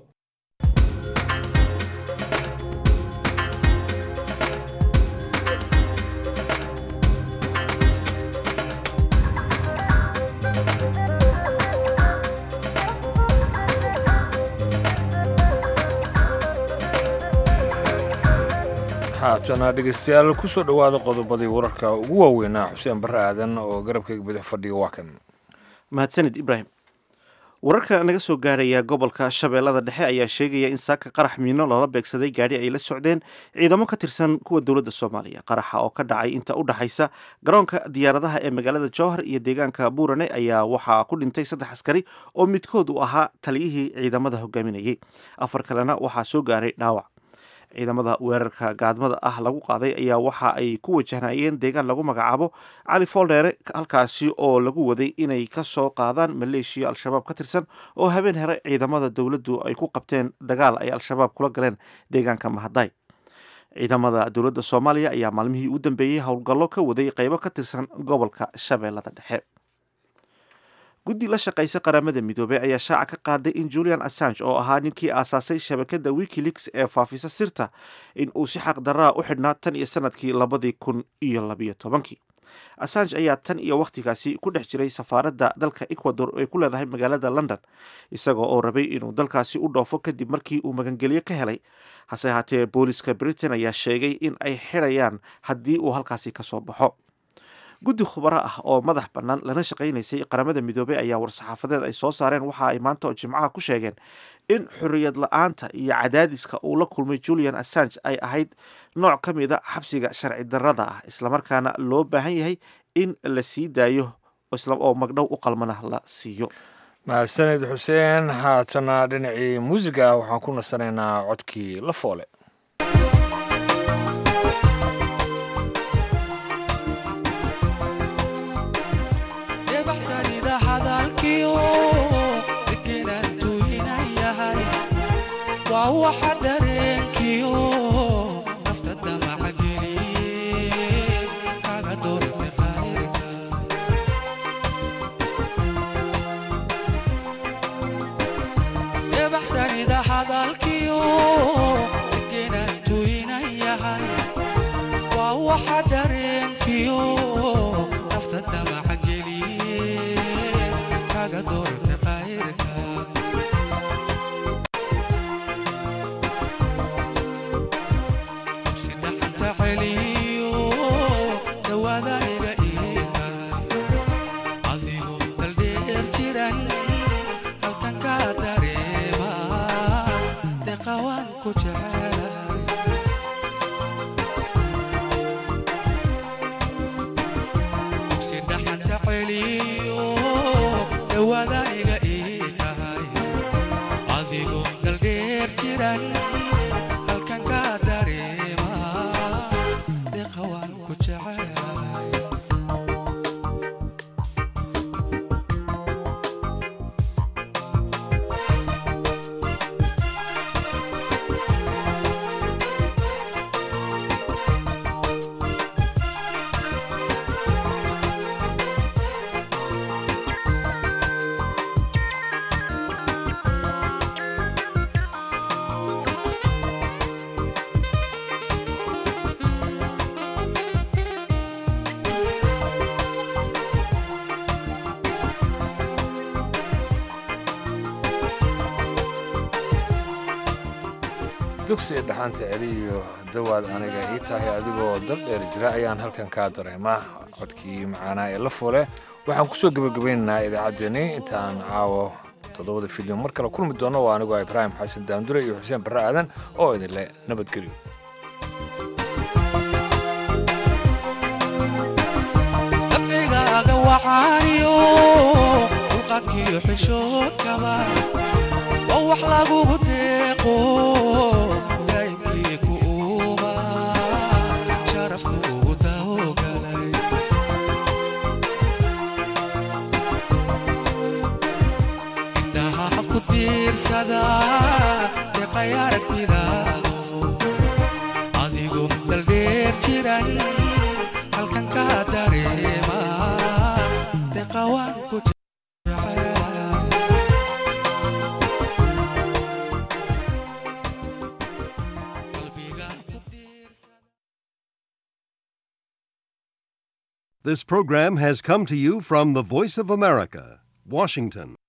haatana dhegeystayaal kusoo dhowaada qodobadii wararka ugu waaweynaa xuseen barre aadan oo garabkayga bidix fadhiya waa kan mahadsanid ibraahim wararka naga soo gaaraya gobolka shabeellada dhexe ayaa sheegaya in saaka qarax miino loola beegsaday gaadhi ay la socdeen ciidamo ka tirsan kuwa dowladda soomaaliya qaraxa oo ka dhacay inta u dhaxaysa garoonka diyaaradaha ee magaalada jowhar iyo deegaanka buurane ayaa waxaa ku dhintay saddex askari oo midkood uu ahaa taliyihii ciidamada hogaaminayay afar kalena waxaa soo gaaray dhaawac ciidamada weerarka gaadmada ah lagu qaaday ayaa waxa ay ku wajahnayeen deegaan lagu magacaabo cali fooldheere halkaasi oo lagu waday inay ka soo qaadaan maleeshiya al-shabaab ka tirsan oo habeen here ciidamada dowladdu ay ku qabteen dagaal ay al-shabaab kula galeen deegaanka mahaday ciidamada dowladda soomaaliya ayaa maalmihii u dambeeyey howlgallo ka waday qeybo ka tirsan gobolka shabeellada dhexe guddi la shaqaysa qaramada midoobey ayaa shaaca ka qaaday in julian assange oo ahaa ninkii aasaasay shabakadda wikileaks ee faafisa sirta in uu si xaq daraa u xidhnaa tan iyo sanadkii labadii kun iyo labiyo tobankii assange ayaa tan iyo wakhtigaasi ku dhex jiray safaaradda dalka ecuador ay ku leedahay magaalada london isagoo oo rabay inuu dalkaasi u dhoofo kadib markii uu magangelyo ka helay hase ahaatee booliska britain ayaa sheegay in ay xidhayaan haddii uu halkaasi ka soo baxo guddi khubaro ah oo madax bannaan lana shaqaynaysay qaramada midoobey ayaa war-saxaafadeed ay soo saareen waxa ay maanta oo jimcaha ku sheegeen in xorriyad la-aanta iyo cadaadiska uu la kulmay julian assange ay ahayd nooc ka mida xabsiga sharci darrada ah islamarkaana loo baahan yahay in la sii daayo oo magdhow u qalmana la siiyo mahadsanid xuseen haatana dhinacii muusiga waxaan ku nasanaynaa codkii la foole waxa dareenkiyo nafta damaca geliye kaga doorte qayrka ebaxsanida hadalkiyo degenaan tuynan yahay waa waxa dareenkiyo nafta damaca geliye kaga doorte qayrka dugsiga dhaxanta celiyo dawaad aniga ii tahay adigoo dal dheer jira ayaan halkan kaa dareema codkii macaanaa ee la fule waxaan kusoo gebagabaynaynaa idaacaddeenni intaan caawo toddobada filim mar kale kulmi doono waa anigoo ibraahim xasan daamdure iyo xuseen barre aadan oo idinle nabadgelyo dabcigaaga waxaaniyo dulqadkiyo xishoodkaba oo wax lagugu deeqo daymkii ku uuba sharafku ugu daogalay indhaha ku tiirsada deqay aragtidaado adigu daldheer jiran halkan ka dareema deqawaan ku This program has come to you from the Voice of America, Washington.